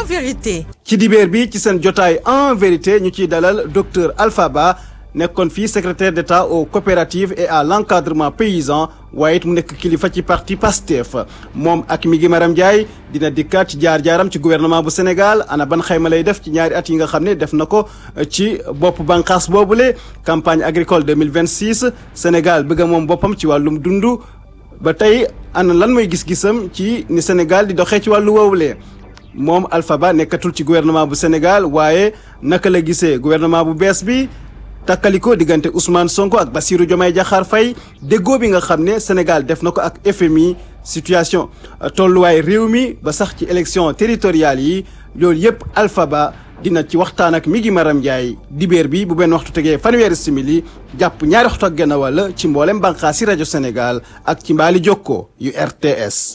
vérité. ci dibeer bi ci seen jotaay en vérité ñu ciy dalal docteur Alpha Ba nekkoon fii secrétaire d'État aux coopératives et à l'encadrement paysan waaye it mu nekk kilifa ci parti PASTEF moom ak mi gi Maram Ndiaye dina dikkaat ci jaar-jaaram ci gouvernement bu Sénégal ana ban xayma lay def ci ñaari at yi nga xam ne def na ko ci bopp bànqaas boobule campagne agricole 2026 Sénégal bëgg a moom boppam ci wàllum dundu ba tey ana lan mooy gis-gisam ci ni Sénégal di doxee ci wàllu woowulee moom Alpha Ba nekkatul ci gouvernement bu Sénégal waaye naka la gisee gouvernement bu bees bi takkaliko diggante Ousmane Sonko ak Bassirou Diomaye Diakhar Faye déggoo bi nga xam ne Sénégal def na ko ak FMI situation tolluwaay réew mi ba sax ci élection territoriales yi loolu yëpp Alpha Ba dina ci waxtaan ak mi ngi Maram Ndiaye dibéer bi bu benn waxtu tegee fanweeri simili jàpp ñaari waxtu ak genn wàll ci mboolem bànqaasi rajo Sénégal ak ci mbaali jokkoo yu RTS.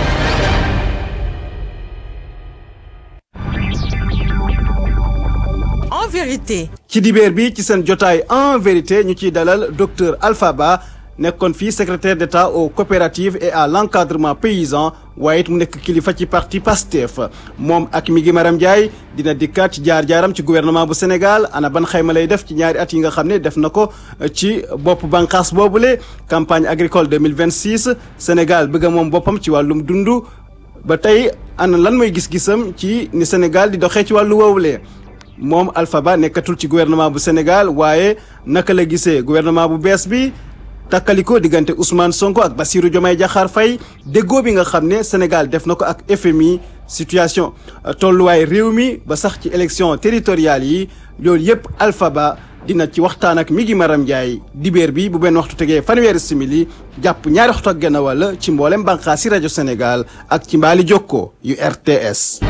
En vérité. ci dibeer bi ci seen jotaay en vérité ñu ciy dalal docteur Alpha Ba nekkoon fii secrétaire d'État aux coopératives et à l'encadrement paysan waaye it mu nekk kilifa ci parti PASTEF moom ak mi ngi Maram Ndiaye dina dikkaat ci jaar-jaaram ci gouvernement bu Sénégal ana ban xayma lay def ci ñaari at yi nga xam ne def na ko ci bopp bànqaas boobule campagne agricole 2026 Sénégal bëgg a moom boppam ci wàllum dundu ba tey ana lan mooy gis-gisam ci ni Sénégal di doxee ci wàllu woowulee moom Alpha Ba nekkatul ci gouvernement bu Sénégal waaye naka la gisee gouvernement bu bees bi takkaliko diggante Ousmane Sonko ak Bassirou Diomaye Diakhar Faye déggoo bi nga xam ne Sénégal def na ko ak FMI situation tolluwaay réew mi ba sax ci élection territoriales yi loolu yëpp Alpha Ba dina ci waxtaan ak mi ngi Maram Ndiaye dibéer bi bu benn waxtu tegee fanweeri simili jàpp ñaari waxtu ak genn wàll ci mboolem bànqaasi rajo Sénégal ak ci mbaali jokkoo yu RTS.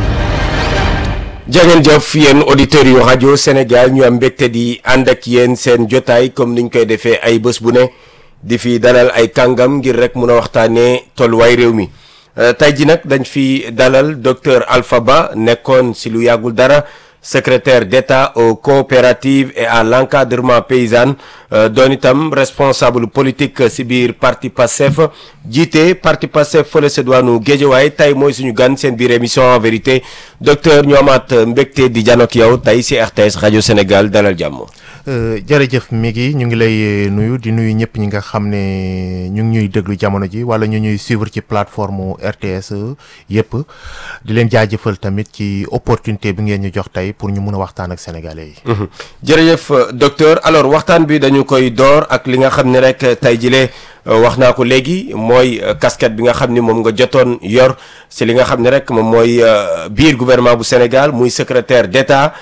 jangeen jëf yéen auditeurs yu rajo Sénégal ñu am mbégte di ànd ak yéen seen jotaay comme niñ koy defee ay bés bu ne di fi dalal ay kàngam ngir rek mun a waxtaanee tolluwaay réew mi tey ji nag dañ fi dalal docteur Alpha Ba nekkoon si lu yàggul dara secrétaire d'État aux coopératives et à l'encadrement paysan doon itam responsable politique si biir parti Pastef jiite parti Pastef fële sa diwaanu Géejawaay tey mooy suñu gan seen biir émission en vérité docteur ñu amaat mbégte di janook yow tey si RTS rajo Sénégal dalal jàmm. jërëjëf mi ngi ñu ngi lay nuyu di nuyu ñëpp ñi nga xam ne ñu ngi ñuy déglu jamono ji wala ñu ñuy suivre ci plateforme RTS yëpp di leen jaajëfal tamit ci opportunité bi ngeen ñu jox tey pour ñu mun a waxtaan ak sénégalais yi. jërëjëf docteur alors waxtaan bi dañu koy door ak li nga xam ne rek tey jile wax naa ko léegi mooy casquette bi nga xam ni moom nga jotoon yor si li nga xam ne rek moom mooy biir gouvernement bu Sénégal muy secrétaire d'État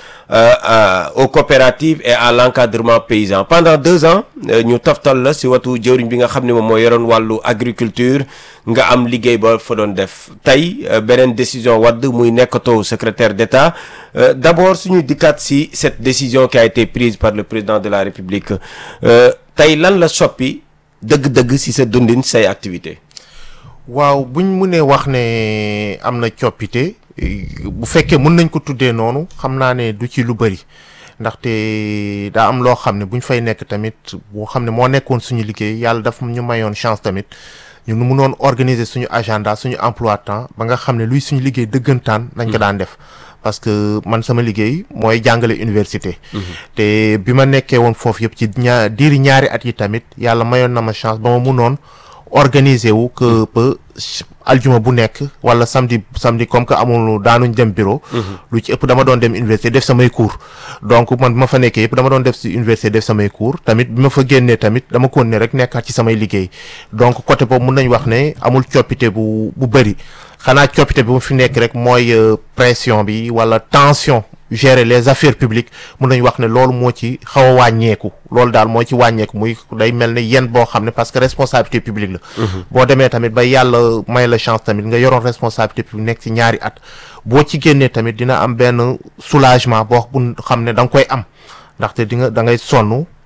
aux coopératives et à l'encadrement paysan pendant deux ans ñu toftal la si watu jëwriñ bi nga xam ne moom mooy yoroon wàllu agriculture nga am liggéey ba fa doon def tey beneen décision wadd muy nekkatoo secrétaire d'État d'abord suñu dikkaat si cette décision qui a été prise par le président de la République tey lan la soppi dëgg-dëgg si sa dundin say activité waaw buñ mënee wax ne am na coppite bu fekkee mën nañ ko tuddee noonu xam naa ne du ci lu bëri ndaxte daa am loo xam ne buñ fay nekk tamit boo xam ne moo nekkoon suñu liggéey yàlla daf ñu mayoon chance tamit ñu mënoon organiser suñu agenda suñu emploi temps ba nga xam ne luy suñu liggéey dëggantaan dañ ko daan def parce que man sama liggéey mooy jàngale université te bi ma nekkee woon foofu yëpp ci ñaar diiri ñaari at yi tamit yàlla mayoon na ma chance ba ma mënoon organiser wu que ba aljuma bu nekk wala samedi samedi comme que amul daanuñ dem bureau lu ci ëpp dama doon dem université def samay cours donc man bi ma fa nekkee yëpp dama doon def si université def samay cours tamit bi ma fa génnee tamit dama ko ne rek nekkaat ci samay liggéey donc côté boobu mun nañ wax ne amul coppite bu bu bëri xanaa coppite bi mu fi nekk rek mooy pression bi wala tension gérer les affaires publiques mun nañu wax ne loolu moo ci xaw a wàññeeku loolu daal moo ci wàññeeku muy day mel ne yenn boo xam ne parce que responsabilité publique la boo demee tamit ba yàlla may la chance tamit nga yoroon responsabilité publique nekk ci ñaari at boo ci génnee tamit dina am benn soulagement boo bu xam ne da nga koy am ndaxte di nga da ngay sonn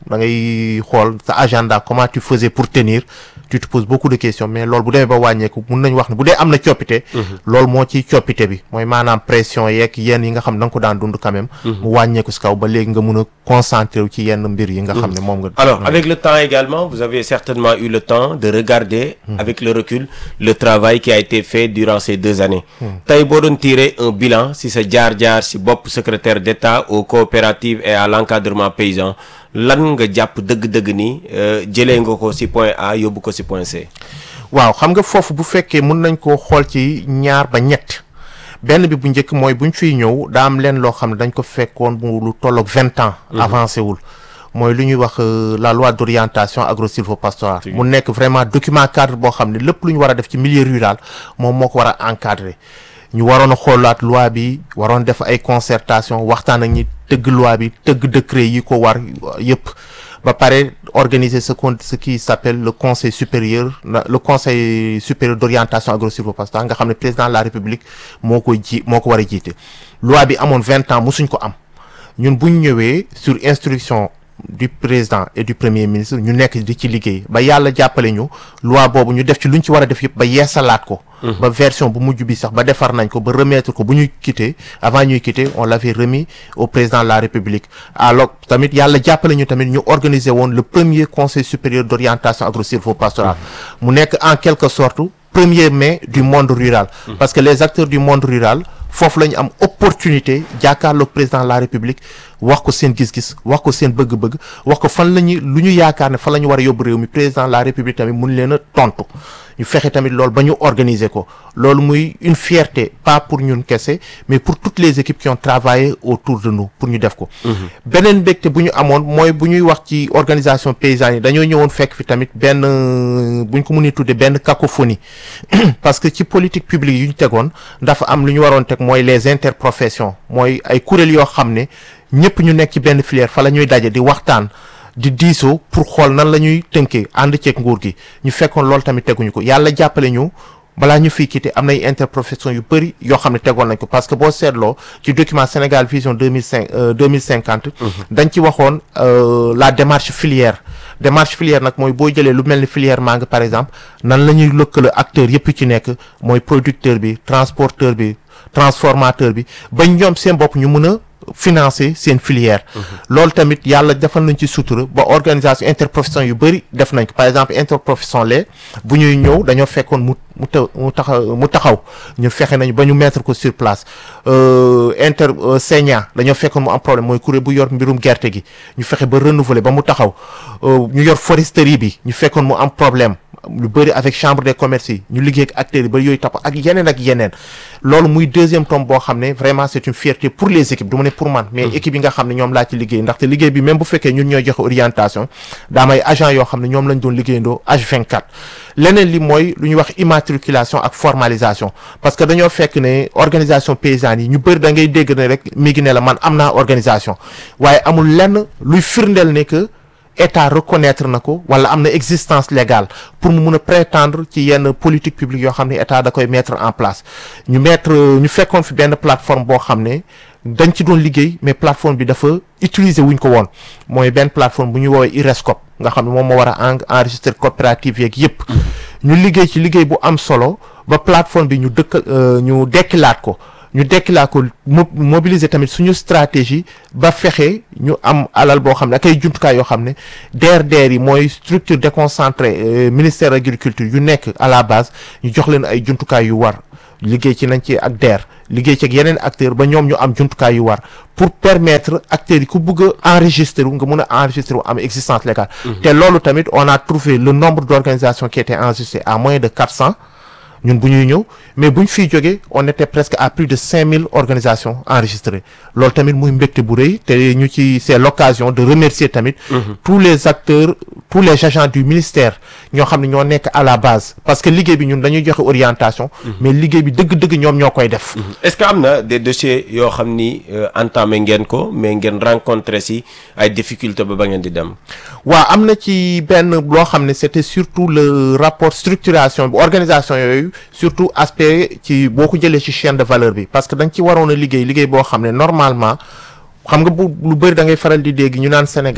da ngay xool sa agenda comment tu faisais pour tenir tu te poses beaucoup de questions mais loolu bu demee ba wàññeeku mun nañ wax ne bu dee am na coppite loolu moo ci coppite bi mooy maanaam pression yeeg yenn yi nga xam ne da nga ko daan dund quand même mu wàññeeku si kaw ba léegi nga mun a concentré wu ci yenn mbir yi nga xam ne moom nga Alors, avec le temps également, vous avez certainement eu le temps de regarder, avec le recul, le travail qui a été fait durant ces deux années. tey boo doon tirer un bilan si sa jaar-jaar si bopp secrétaire d'État aux coopératives et à l'encadrement paysan lan nga jàpp dëgg-dëgg ni euh, jëlee nga ko si point A yóbbu ko si point C. waaw xam nga foofu bu fekkee mun nañ koo xool ci ñaar ba ñett benn bi bu njëkk mooy buñ fiy ñëw daa am leen loo xam ne dañ ko fekkoon bu lu tolloog vingt ans avancé wul mooy lu ñuy wax euh, la loi d'orientation agro-sylvo-pastorale mu nekk vraiment document cadre boo xam ne lépp lu ñu war a def ci milieu rural moom moo ko war a encadrer ñu waroon a xoolaat loi bi waroon def ay concertation waxtaan ak ñi tëgg loi bi tëgg décret yi ko war yëpp ba pare organiser ce qu'on ce qui s'appelle le conseil supérieur na- le conseil supérieur d'orientation agro-sylvo-pastorale nga xam ne président de la république moo koy ji moo ko war a jiite loi bi amoon vingt ans musuñ ko am ñun buñ ñëwee sur instruction du président et du premier ministre ñu nekk di ci liggéey ba yàlla jàppale ñu loi boobu ñu def ci luñ ci war a def yëpp ba yeesalaat ko ba version bu mujj bi sax ba defar nañ ko ba remettre ko bu ñuy quitter avant ñuy quitter on l'avait remis au président de la république alors tamit yàlla jàppale ñu tamit ñu organiser woon le premier conseil supérieur d'orientation agro-sylvo-pastorale mu nekk en quelque sorte premier mai du monde rural parce que les acteurs du monde rural foofu la ñu am opportunité jàkkaarloog président de la république wax ko seen gis-gis wax ko seen bëgg-bëgg wax ko fan la ñu lu ñu yaakaar ne fan la ñu war a yóbbu réew mi président de la république tamit mun leen a tontu ñu fexe tamit loolu ba ñu organiser ko loolu muy une fierté pas pour ñun kese mais pour toutes les équipes qui ont travaillé autour de nous pour ñu def ko beneen mbégte bu ñu amoon mooy bu ñuy wax ci organisation paysanne yi dañoo ñëwoon fekk fi tamit benn euh, bu ñu ko mënee tuddee benn cacophonie parce que ci politique publique yu ñu tegoon dafa am lu ñu waroon teg mooy les interprofessions mooy ay kuréel yoo xam ne ñëpp ñu nekk ci benn filière fa la ñuy daje di waxtaan di diisoo pour xool nan la ñuy tënkee ànd ceeg nguur gi ñu fekkoon loolu tamit teguñu ko yàlla jàppale ñu balaa ñu fiy quitté am nay interprofession yu bëri yoo xam ne tegoon nañ ko parce que boo seetloo ci document Sénégal vision deux mille cinq deux mille cinquante dañ ci waxoon euh, la démarche filière démarche filière nag mooy boo jëlee lu mel ni filière mangue par exemple nan la ñuy lëkkale acteurs yëpp ci nekk mooy producteur bi transporteur bi transformateur bi ba ñoom seen bopp ñu mën a financer seen filière loolu tamit yàlla defal nañ ci sutura ba organisation interprofession yu bëri def nañ ko par exemple interprofession lait bu ñuy ñëw dañoo fekkoon mu mu ta mu taxaw mu taxaw ñu fexe nañu ba ñu mettre ko sur place euh, inter euh, Segna dañoo fekkoon mu am problème mooy kuréel bu yor mbirum gerte gi ñu fexe ba renouveler ba mu taxaw euh, ñu yor foresterie bi ñu fekkoon mu am problème lu bëri avec chambre des commerces yi ñu liggéey ak acteurs yi ba yooyu tapp ak yeneen ak yeneen loolu muy deuxième tome boo xam ne vraiment c'est une fierté pour les équipes du ma ne pour man mais équipe yi nga xam ne ñoom laa ci liggéey ndaxte liggéey bi même bu fekkee ñun ñooy joxe orientation daa may agent yoo xam ne ñoom lañ doon liggéeyandoo H24 leneen li mooy lu ñuy wax immatriculation ak formalisation parce que dañoo fekk ne organisation paysanne yi ñu bëri da ngay dégg ne rek mi ngi ne la man am naa organisation waaye amul lenn luy firndeel ne que état reconnaître na ko wala am na existence légale pour mu mun a prétendre ci yenn politique publique yoo xam ne état da koy mettre en place ñu mettre ñu fekkoon fi benn plateforme boo xam ne dañ ci doon liggéey mais plateforme bi dafa utiliser wuñ ko woon mooy benn plateforme bu ñu woowee IRESCOP nga xam ne moom moo war a en enregistrer coopérative yeeg yépp ñu liggéey ci liggéey bu am solo ba plateforme bi ñu dëkk ñu dekkilaat ko ñu dekkilaat ko mo mobiliser tamit suñu stratégie ba fexe ñu am alal boo xam ne ak ay jumtukaay yoo xam ne DRDR yi mooy structure déconcentrée ministère agriculture yu nekk à la base ñu jox leen ay jumtukaay yu war liggéey ci nañ ci ak DER liggéey ci ak yeneen acteurs ba ñoom ñu am jumtukaay yu war pour permettre acteurs yi ku bëgg a enregistrer wu nga mun a enregistrer wu am existence légale te loolu tamit on a trouvé le nombre d'organisations qui étaient enregistrées à moins de 400 ñun bu ñuy ñëw mais bu ñu fiy jógee on était presque à plus de 5000 organisations enregistrées loolu tamit muy mbégte bu rëy te ñu ci c'est l'occasion de remercier tamit tous les acteurs tous les agents du ministère ñoo xam ne ñoo nekk à la base parce que liggéey bi ñun dañuy joxe orientation mais liggéey bi dëgg-dëgg ñoom ñoo koy def est-ce que am na des dossiers yoo xam ni entamé ngeen ko mais ngeen rencontré si ay difficultés ba ba ngeen di dem waaw am na ci benn loo xam ne c'était surtout le rapport structuration bi organisation yooyu surtout aspect ci boo ko jëlee ci chaîne de valeur bi parce que da nga ci waroon a liggéey liggéey boo xam ne normalement xam nga bu lu bëri da ngay faral di dégg ñu naan Sénégal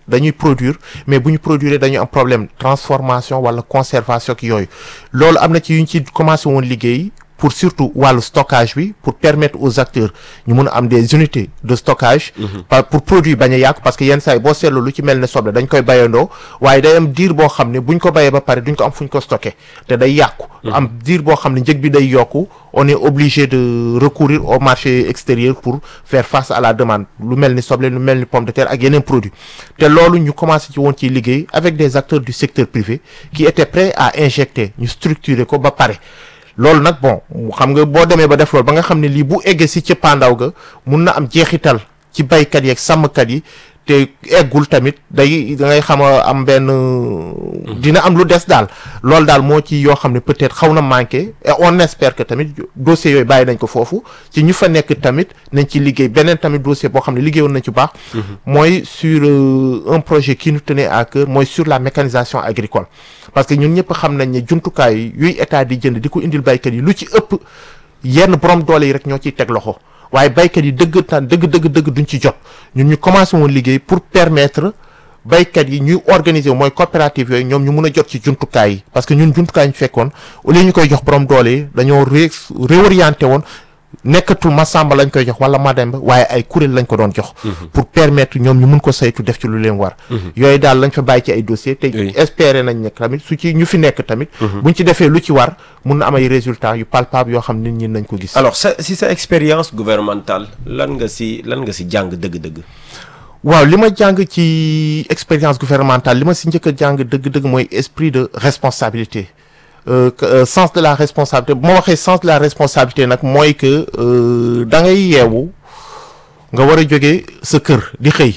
dañuy produire mais bu ñu produire dañu am problème transformation wala conservation ak yooyu loolu am na ci yu ñu ci commencé woon liggéey pour surtout wàllu stockage bi pour permettre aux acteurs ñu mun a am des unités de stockage par pour produit bañ a yàqu parce que yenn saa yi boo seetlu lu ci mel ne soble dañ koy bayandoo waaye day am diir boo xam ne buñ ko bayee ba pare duñ ko am fuñ ko stocké te day yàqu am diir boo xam ne njëg bi day yokku on est obligé de recourir au marché extérieur pour faire face à la demande lu mel ni soble lu mel ni pomme de terre ak yeneen produits te loolu ñu commencé ci woon ciy liggéey avec des acteurs du secteur privé qui étaient prêts à injecter ñu structurer ko ba pare loolu nag bon xam nga boo demee ba def loolu ba nga xam ne lii bu eggee si cëppaandaw ga mun na am jeexital ci baykat yi ak sàmmkat yi te eggul tamit day da ngay xam a am benn dina am lu des daal loolu daal moo ci yoo xam ne peut-être xaw na manqué et on espère que tamit dossiers yooyu bàyyi nañ ko foofu ci ñu fa nekk tamit nañ ci liggéey beneen tamit dossier boo xam ne liggéeyoon nañ ci baax mooy sur un projet qui nous tenait à cœur mooy sur la mécanisation agricole parce que ñun ñëpp xam nañ ne jumtukaay yuy état di jënd di ko indil baykat yi lu ci ëpp yenn borom doole yi rek ñoo ciy teg loxo waaye baykat yi dëgg tan dëgg dëgg dëgg duñ ci jot ñun ñu commencé woon liggéey pour permettre baykat yi ñuy organiser mooy coopérative yooyu ñoom ñu mun a jot ci jumtukaay yi parce que ñun jumtukaay ñu fekkoon au lieu ñu koy jox borom doole yi dañoo ré réorienté woon nekkatul Masamba lañ koy jox wala Mademba waaye ay kuréel lañ ko doon jox. pour permettre ñoom ñu mun ko saytu def ci lu leen war. yooyu daal lañ fa bàyyi ci ay dossiers. te espérer nañ ne tamit su ci ñu fi nekk tamit. buñ ci defee lu ci war mun na am ay résultats yu palpables yoo xam nit ñi nañ ko gis. alors sa si sa expérience gouvernementale lan nga si lan nga si jàng dëgg-dëgg. waaw li ma jàng ci expérience gouvernementale li ma si njëkk a jàng dëgg-dëgg mooy esprit de responsabilité. Euh, euh, sens de la responsabilité bu ma waxee sens de la responsabilité nag mooy que da ngay yeewu nga war a jóge sa kër di xëy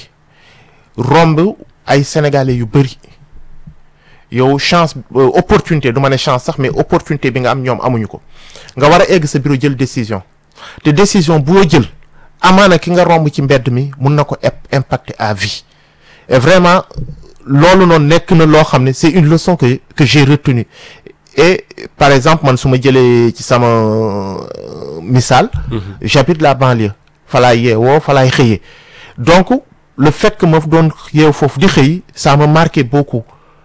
romb ay sénégalais yu bëri yow chance euh, opportunité du ma ne chance sax mais opportunité bi nga am ñoom amuñu ko nga war a egg sa bureau jël décision te décision boo jël amaana ki nga romb ci mbedd mi mun na ko impacter à vie et vraiment loolu noonu nekk na loo xam ne c'est une leçon que que j'ai retenue et par exemple man su ma jëlee ci sama misaal j'habite la banlieue falaay yeewoo falaay xëyee donc le fait que ma doon yeew foofu di xëy ça m'a marqué beaucoup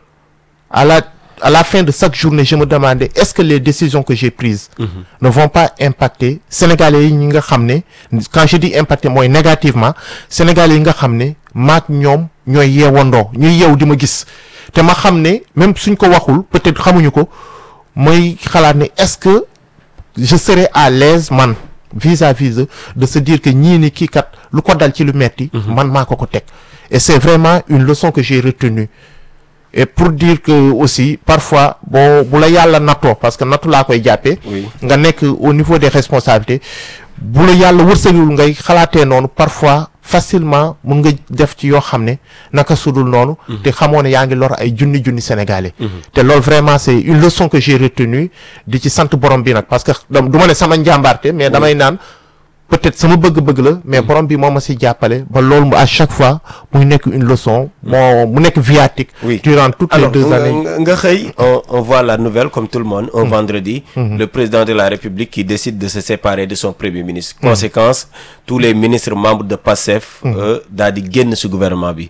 à la à la fin de chaque journée je me demandais est-ce que les décisions que j'ai prises ne vont pas impacter sénégalais yi ñi nga xam ne quand je dis impacter mooy négativement sénégalais yi nga xam ne maak ñoom ñooy yeewandoo ñuy yeew di ma gis te ma xam ne même suñ ko waxul peut-être xamuñu ko mooy xalaat ne est-ce que je serai à l'aise man vis-à-vis de de se dire que ñii ni kii kat lu ko dal ci lu metti man maa ko ko teg et c'est vraiment une leçon que j'ai retenue et pour dire que aussi parfois boo bu la yàlla nattoo parce que nattu laa koy jàppee nga nekk au niveau des responsabilités bu la yàlla wërsëgul ngay xalaatee noonu parfois facilement mun nga def ci yoo xam ne naka sudul noonu te xamoo ne yaa ngi lor ay junni junni sénégalais te loolu vraiment c'est une leçon que j'ai retenue di ci sant borom bi nag parce que du ma ne sama njàmbaarte mais damay naan peut-être sama bëgg-bëgg la mais borom bi moo ma si jàppale ba loolu mu à chaque fois muy nekk une leçon moo mu nekk viatique durant toutes les deux années nga xëy on on voit la nouvelle comme tout le monde un vendredi le président de la République qui décide de se séparer de son premier ministre conséquence tous les ministres membres de PASTEF daal di génn ci gouvernement bi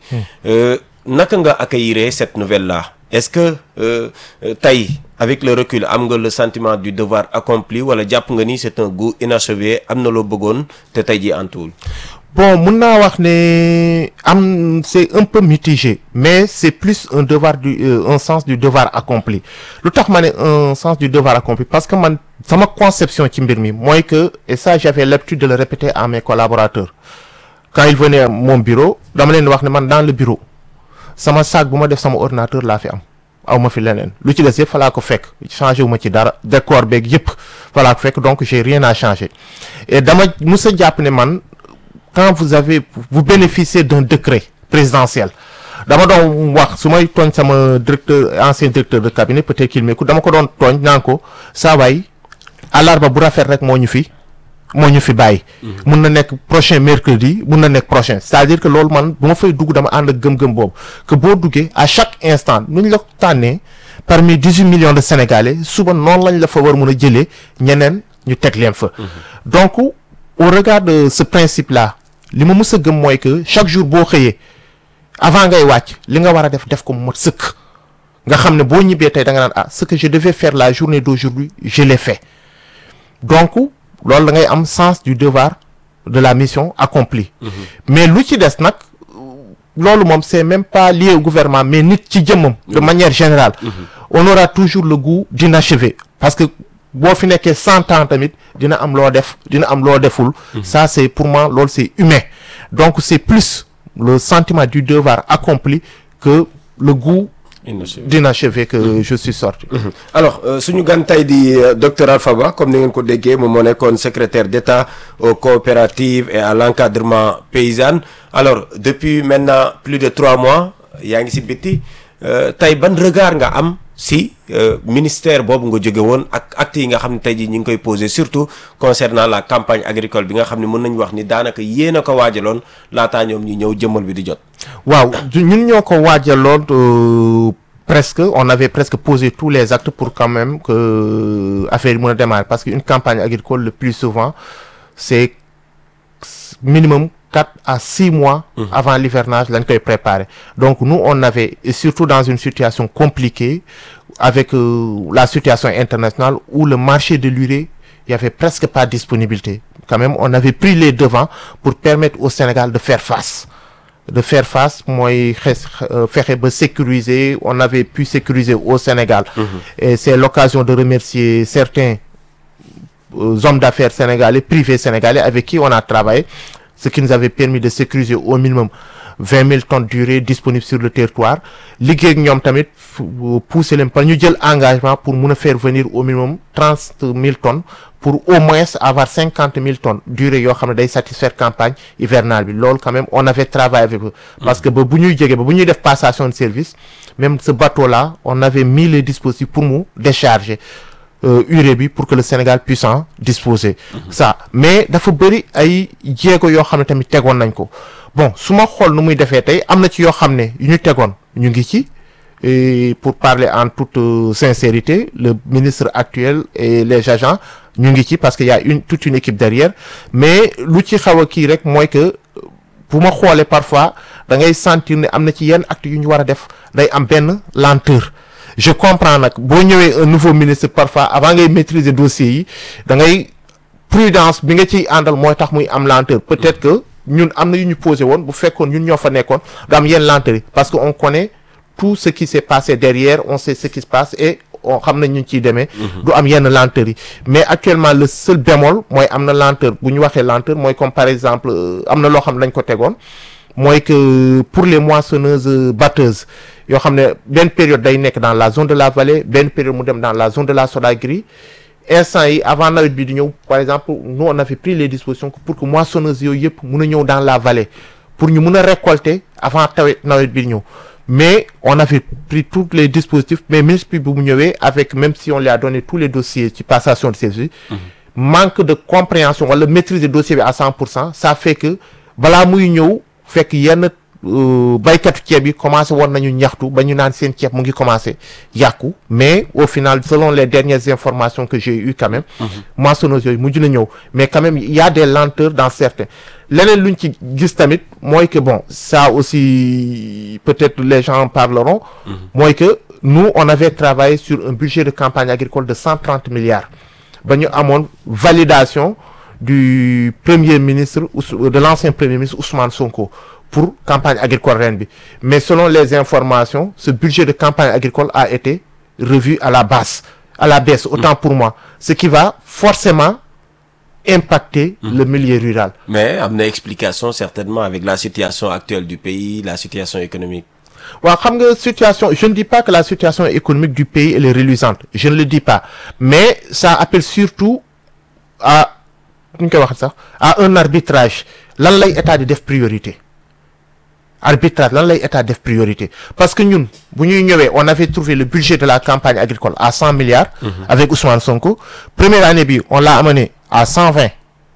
naka nga accueillir cette nouvelle là est-ce que tey avec le recul am nga le sentiment du devoir accompli wala jàpp nga ni c'est un goût inachevé am na loo bëggoon te tey jii antuwul bon mun naa wax ne am c'est un peu mitigé mais c'est plus un devoir du euh, un sens du devoir accompli lu tax ma ne un sens du devoir accompli parce que man sama conception ci mbir mi mooy que et ça j'avais l'habitude de le répéter à mes collaborateurs quand ils venaient à mon bureau dama leen wax ne man dans le bureau sama sac bu ma def sama ordinateur laa fi am aw ma fi leneen lu ci des yëpp falaa ko fekk changé wu ma ci dara décor beeg yëpp falaa ko fekk donc j'ai rien à changer et dama mus a jàpp ne man quand vous avez vous bénéficiez d'un décret présidentiel dama doon wax su may tooñ sama directeur ancien directeur de cabinet peut-être qu'il m'écoute dama ko doon tooñ naan ko saa waay àllarba bu rafet rek moo ñu fi moo ñu fi bàyyi. mun na nekk prochain mercredi mun na nekk prochain c'est-à-dire que loolu man bu ma fay dugg dama ànd ak gëm-gëm boobu que boo duggee à chaque instant nu ñu la tànnee parmi dix-huit millions de sénégalais suba noonu lañ la fa war mun a jëlee ñeneen ñu teg leen fa. donc au regard de ce principe là li ma mës a gëm mooy que chaque jour boo xëyee avant ngay wàcc li nga war a def def ko mu mat sëkk nga xam ne boo ñibbee tey da nga naan ah ce que je devais faire la journée d'aujourd'hui je l'ai fait donc loolu da ngay am sens du devoir de la mission accomplie mais lu ci des nag loolu moom c'est même pas lié au gouvernement mais nit ci jëmmam de manière générale on aura toujours le goût d'inachevé parce que boo fi nekkee cent ans tamit dina am loo def dina am loo deful ça c'est pour moi loolu c'est humain donc c'est plus le sentiment du devoir accompli que le goût d'inachevé que je suis sorti alors suñu gan tey di docteur Alpha Ba comme ni ngeen ko déggee moom moo nekkoon secrétaire d'État aux coopératives et à l'encadrement paysan alors depuis maintenant plus de trois mois yaa ngi ci bitti tey ban regard nga am si ministère boobu nga jóge woon ak actes yi nga xam ne tey jii ñu ngi koy poser surtout concernant la campagne agricole bi nga xam ne mën nañu wax ni daanaka yéen a ko waajaloon laataa ñoom ñi ñëw jëmmal bi di jot. waaw ñun ñoo ko waajaloon presque on avait presque posé tous les actes pour quand même que affaire yi mën a démarrer parce que une campagne agricole le plus souvent c'est minimum quatre à six mois avant l'hivernage lañ koy préparer donc nous on avait et surtout dans une situation compliquée avec euh, la situation internationale où le marché de l'urée il y avait presque pas de disponibilité quand même on avait pris les devants pour permettre au Sénégal de faire face de faire face mooy xes fexe ba sécuriser on avait pu sécuriser au Sénégal et c'est l'occasion de remercier certains euh, hommes d'affaires sénégalais privés sénégalais avec qui on a travaillé ce qui nous avait permis de sécuriser au minimum vingt mille tonnes d'urée disponibles sur le territoire liggéey ak ñoom tamit pousser leen par ñu jël engagement pour mun a faire venir au minimum trente mille tonnes pour au moins avoir cinquante mille tonnes d'urée yoo xam ne day satisfaire campagne hivernale bi loolu quand même on avait travaillé avec eux parce que ba bu ñuy jege ba bu ñuy def passation de service même ce bateau là on avait mis les dispositifs pour mu décharger urée bi pour que le Sénégal puisse en disposer ça mais dafa bëri ay jéego yoo xam ne tamit tegoon nañ ko bon su ma xool nu muy defee tey am na ci yoo xam ne yu ñu tegoon ñu ngi ci et pour parler en toute euh, sincérité le ministre actuel et les agents ñu ngi ci parce que y a une toute une équipe derrière mais lu ci xaw a kii rek mooy que bu ma xoolee parfois da ngay sentir ne am na ci yenn actes yu ñu war a def day am benn lenteur je comprends nag boo ñëwee un nouveau ministre parfois avant ngay maîtriser dossier yi da ngay prudence bi nga ciy àndal mooy tax muy am lenteur peut-être que ñun am na yu ñu posé woon bu fekkoon ñun ñoo fa nekkoon du am yenn lenteur yi parce que on connaît tout ce qui s'est passé derrière on sait ce qui se passe et on xam nañ ñu ciy demee du am yenn lenteur yi mais actuellement le seul bémol mooy am na lenteur bu ñu waxee lenteur mooy comme par exemple am na loo xam ne dañ ko tegoon mooy que pour les moissonneuses batteuses yoo xam ne benn période day nekk dans la zone de la vallée benn période mu dem dans la zone de la Sodagri instant yi avant nawet bi di ñëw par exemple nous on avait pris les dispositions pour que moissonneuses yooyu yëpp mun a ñëw dans la vallée pour ñu mun a récolter avant tawet nawet bi di ñëw mais on avait pris tous les dispositifs mais ministre bi bu mu ñëwee avec même si on lui a donné tous les dossiers ci passation de service manque de compréhension wala maîtriser dossier bi à cent pour cent ça fait que balaa muy ñëw fekk yenn baykatu ceeb yi commencé woon nañu ñaxtu ba ñu naan seen ceeb mu ngi commencé yàqu mais au final selon les dernières informations que j'ai eues quand même moissonneuses yooyu mujj na ñëw mais quand même il y a des lenteurs dans certains leneen luñ ci gis tamit mooy que bon ça aussi peut-être les gens en parleront mooy que nous on avait travaillé sur un budget de campagne agricole de cent trente milliards ba ñu amoon validation du premier ministre de l'ancien premier ministre Ousmane Sonko pour campagne agricole ren bi mais selon les informations ce budget de campagne agricole a été revu à la basse à la baisse autant pour moi ce qui va forcément impacter le milieu rural mais am na explication certainement avec la situation actuelle du pays la situation économique waaw xam nga situation je ne dis pas que la situation économique du pays elle est reluisante je ne le dis pas mais ça appelle surtout à nu ñu koy wax sax à un arbitrage lan lay état di def priorité arbitrage lan lay état def priorité parce que ñun bu ñuy ñëwee on avait trouvé le budget de la campagne agricole à cent milliards avec Ousmane Sonko première année bi on l'a amené à cent vingt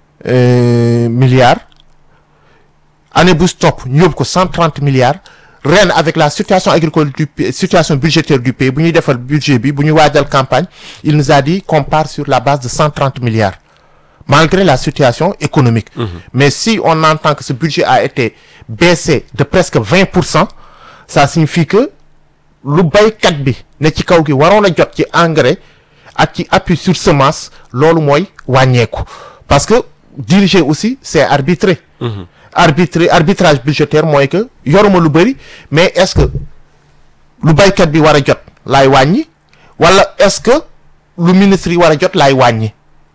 milliards année bu stop ñu yóbbu ko cent trente milliards ren avec la situation agricole du situation budgétaire du pays bu ñuy defal budget bi bu ñu waajal campagne il nous a dit qu'on part sur la base de cent trente milliards malgré la situation économique. Mmh. Mais si on entend que ce budget a été baissé de presque 20%, ça signifie que lu baykat bi ne ci kaw gi waroon a jot ci engrais ak ci appui sur semence loolu mooy wàññeeku parce que diriger aussi c'est arbitrer arbitrer arbitrage budgétaire mooy que yoruma lu bëri mais est-ce que lu baykat bi war a jot laay wàññi wala est-ce que lu ministre yi war a jot laay wàññi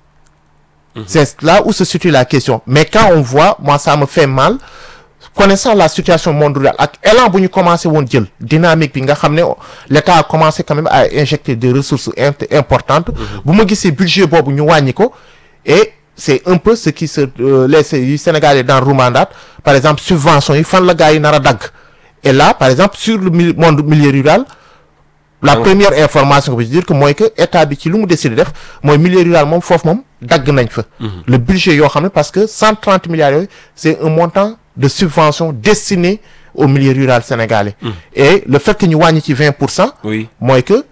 c'est là où se situe la question mais quand on voit moi ça me fait mal connaissant la situation mondiale ak élan bu ñu commencé woon jël dynamique bi nga xam ne l'État a commencé quand même à injecter des ressources int- importantes bu ma gisee budget boobu ñu wàññi ko et c'est un peu ce qui se euh, les yu Sénégalais dans Roumandate par exemple subventions yi fan la gars yi nar a dagg et là par exemple sur le mil- monde milieu rural la première information que je veux dire que mooy que état bi ci lu mu décidé def mooy milieu rural moom foofu moom dagg nañ fa le budget yoo xam ne parce que cent trente milliards yooyu c'est un montant de subvention destiné au milieu rural sénégalais et le fait que ñu wàññi ci vingt pour cent oui mooy que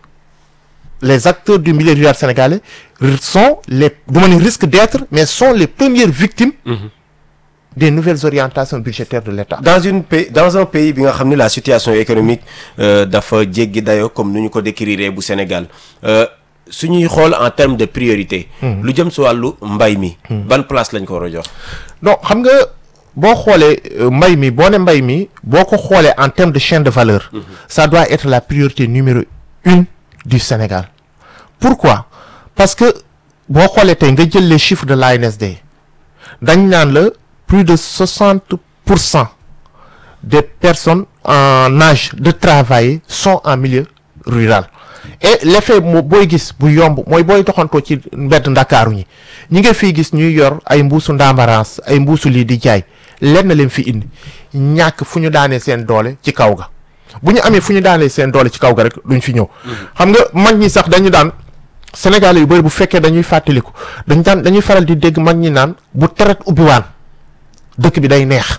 les acteurs du milieu rural sénégalais sont les du ma ne risque d'être mais sont les premières victimes des nouvelles orientations budgétaires de l'État dans une pays dans un pays bi nga xam ne la situation économique euh, dafa jéggi dayo comme nu ñu ko décrire bu Sénégal euh, su ñuy xool en termes de priorité lu jëm si wàllu mbay mi ban place lañ ko war a jox non xam nga boo xoolee euh, mbay mi boo ne mbay mi boo ko xoolee en termes de chaîne de valeur ça doit être la priorité numéro une du Sénégal pourquoi parce que boo xoolee tey nga jël les chiffres de l'ANSD dañ naan la plus de soixante pour cent des personnes en âge de travailler sont en milieu rural et l'effet moo booy gis bu yomb mooy booy doxantoo ci mbedd ndakaaru ñi ñi nga fiy gis ñuy yor ay mbuusu ndambarance ay mbuusu lii di jaay lenn leen fi indi ñàkk fu ñu daanee seen doole ci kaw ga bu ñu amee fu ñu daanee seen doole ci kaw ga rek duñ fi ñëw xam nga mag ñi sax dañu daan Sénégalais yu bëri bu fekkee dañuy fàttaliku dañ daan dañuy faral di dégg mag ñi naan bu teret ubbiwaan dëkk bi day neex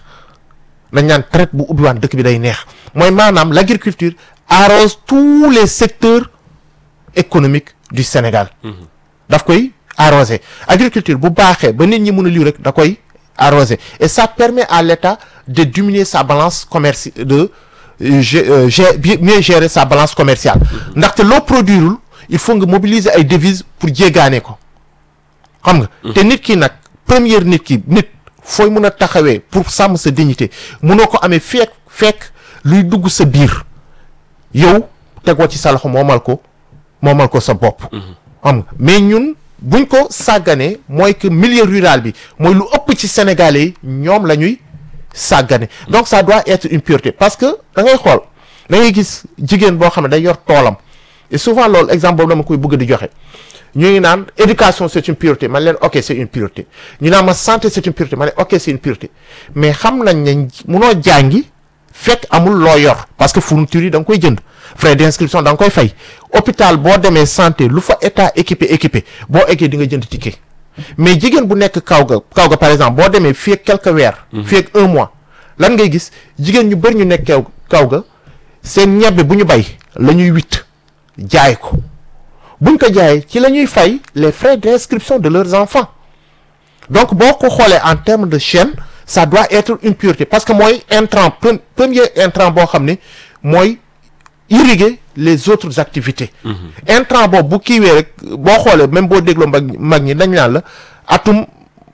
dañ naan traite bu ubbiwaan dëkk bi day neex mooy maanaam l'agriculture arrose tous les secteurs économiques du Sénégal daf koy arroser agriculture bu baaxee ba nit ñi mën a liw rek da koy arroser et ça permet à l'État de diminuer sa balance commerciale de euh, gé- euh, gé- bi- mieux gérer sa balance commerciale ndaxte loo produirul il faut nga mobiliser ay devises pour jéggaane ko xam nga te nit ki nag première nit ki nit fooy mën a taxawee pour sàmm sa dignité mënoo ko amee fekk fekk luy dugg sa biir yow tegoo ci sa loxo moomal ko moomal ko sa bopp xam nga mais ñun buñ ko sàgganee mooy que milieu rural bi mooy lu ëpp ci sénégalais yi ñoom la ñuy sàggane donc ça doit être une priorité parce que da ngay xool da ngay gis jigéen boo xam ne day yor toolam et souvent loolu exemple boobu dama koy bëgg di joxe ñu ngi naan éducation c'est une priorité man leen ok c'est une priorité ñu naan ma santé c'est une priorité man leen ok c'est une priorité mais xam nañ ne munoo jàngi fekk amul loo yor parce que fourniture yi da nga koy jënd frais d'inscription da nga koy fay hôpital boo demee santé lu fa état équipé équipé boo eggee di nga jënd ticket mais jigéen bu nekk kaw ga kaw ga par exemple boo demee fii ak quelques weer fii ak un mois lan ngay gis jigéen ñu bëri ñu nekk kaw kaw ga seen ñebbe bu ñu bay la ñuy witt jaay ko buñ ko jaayee ci la ñuy fay les frais d'inscription de leurs enfants donc boo ko xoolee en termes de chaîne ça doit être une priorité parce que mooy intrant pre- premier intrant boo xam ne mooy irriguer les autres activités intrant boobu bu kiiwee rek boo xoolee même boo dégloo mag mag ñi dañ naan la atum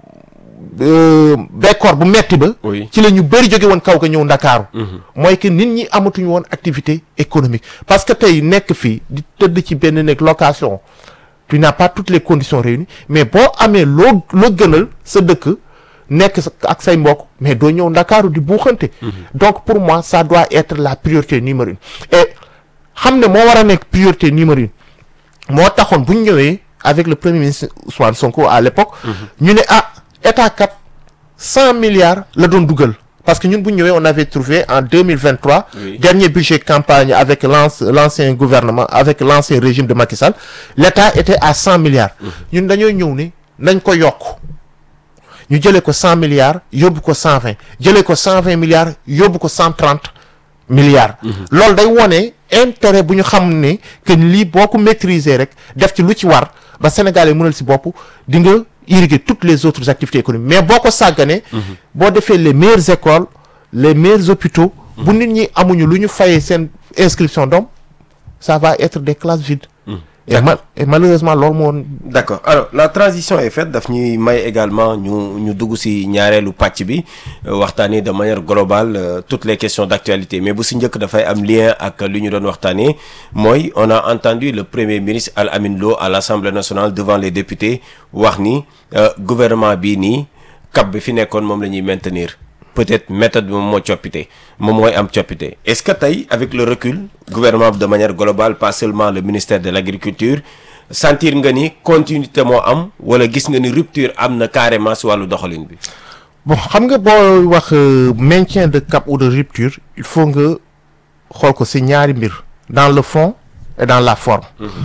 euh, bekkoor bu metti ba Oui. ci la ñu bëri jóge woon kaw ga ñëw ndakaaru mooy que nit ñi amatuñu woon activité économique parce que tey nekk fii di tëdd ci benn nekk location tu n'as pas toutes les conditions réunies mais boo amee loo loo gënal sa dëkk nekk sa- ak say mbokk mais doo ñëw ndakaaru di buuxante donc pour moi ça doit être la priorité numéro une et xam ne moo war a nekk priorité numéro une moo taxoon bu ñu ñëwee avec le premier ministre Ousmane Sonko à l'époque ñu ne ah état kat cent milliards la doon dugal parce que ñun bu ñu ñëwee on avait trouvé en 2023 Oui. dernier budget campagne avec l'anci- l'ancien gouvernement avec l'ancien régime de Macky Sall l'état était à cent milliards ñun dañoo ñëw ne nañ ko yokk ñu jëlee ko cent milliards yóbbu ko cent vingt jëlee ko cent vingt milliards yóbbu ko cent trente milliards loolu day wone intérêt bu ñu xam ne que lii boo ko maîtriser rek def ci lu ci war ba Sénégalais mënal si bopp di nga irriguer toutes les autres activités économiques mais boo ko sàgganee boo defee les meilleures écoles les meilleurs hôpitaux bu nit ñi amuñu lu ñu fayee seen inscription doom ça va être des classes vides et, ma- et malheureusement loolu moo woon d'accord alors la transition est faite daf ñuy may également ñu ñu dugg ci ñaareelu pàcc bi euh, waxtaanee de manière globale euh, toutes les questions d'actualité mais bu ci njëkk dafay am lien ak li ñu doon waxtaanee mooy on a entendu le premier ministre Al Amin Lo à l'Assemblée nationale devant les députés wax ni euh, gouvernement bii nii cap bi fi nekkoon moom la ñuy maintenir peut-être méthode bi moom moo coppite moom mooy am coppite est-ce que tey avec le recul gouvernement bi de manière globale pas seulement le ministère de l'agriculture sentir nga ni continuité moo am wala gis nga ni rupture am na carrément si wàllu doxalin bi bon xam nga boo wax euh, maintien de cap ou de rupture il faut nga xool ko ci ñaari mbir dans le fond et dans la forme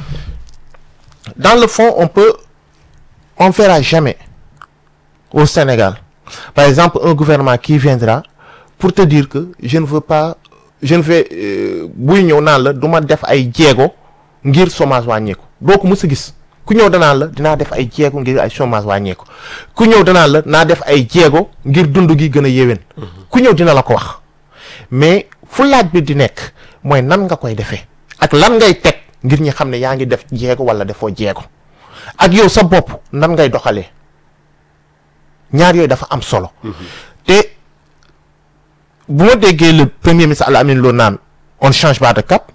dans le fond on peut on verra jamais au Sénégal par exemple un gouvernement qui viendra pour te dire que je ne veux pas je ne vais euh, buy ñëw naan la du ma def ay jéego ngir chômage wàññeeku doo ko mës a gis ku ñëw danaan la dinaa def ay jéego ngir ay chômage wàññeeku ku ñëw danaan la naa def ay jéego ngir dund gi gën a yéwén ku ñëw dina la ko wax mais fu laaj bi di nekk mooy nan nga koy defee ak lan ngay teg ngir ñi xam ne yaa ngi def jéego wala defoo jéego ak yow sa bopp nan ngay doxalee ñaar yooyu dafa am solo te bu ma déggee le premier ministre Al Amin Lo naan on ne change pas de cap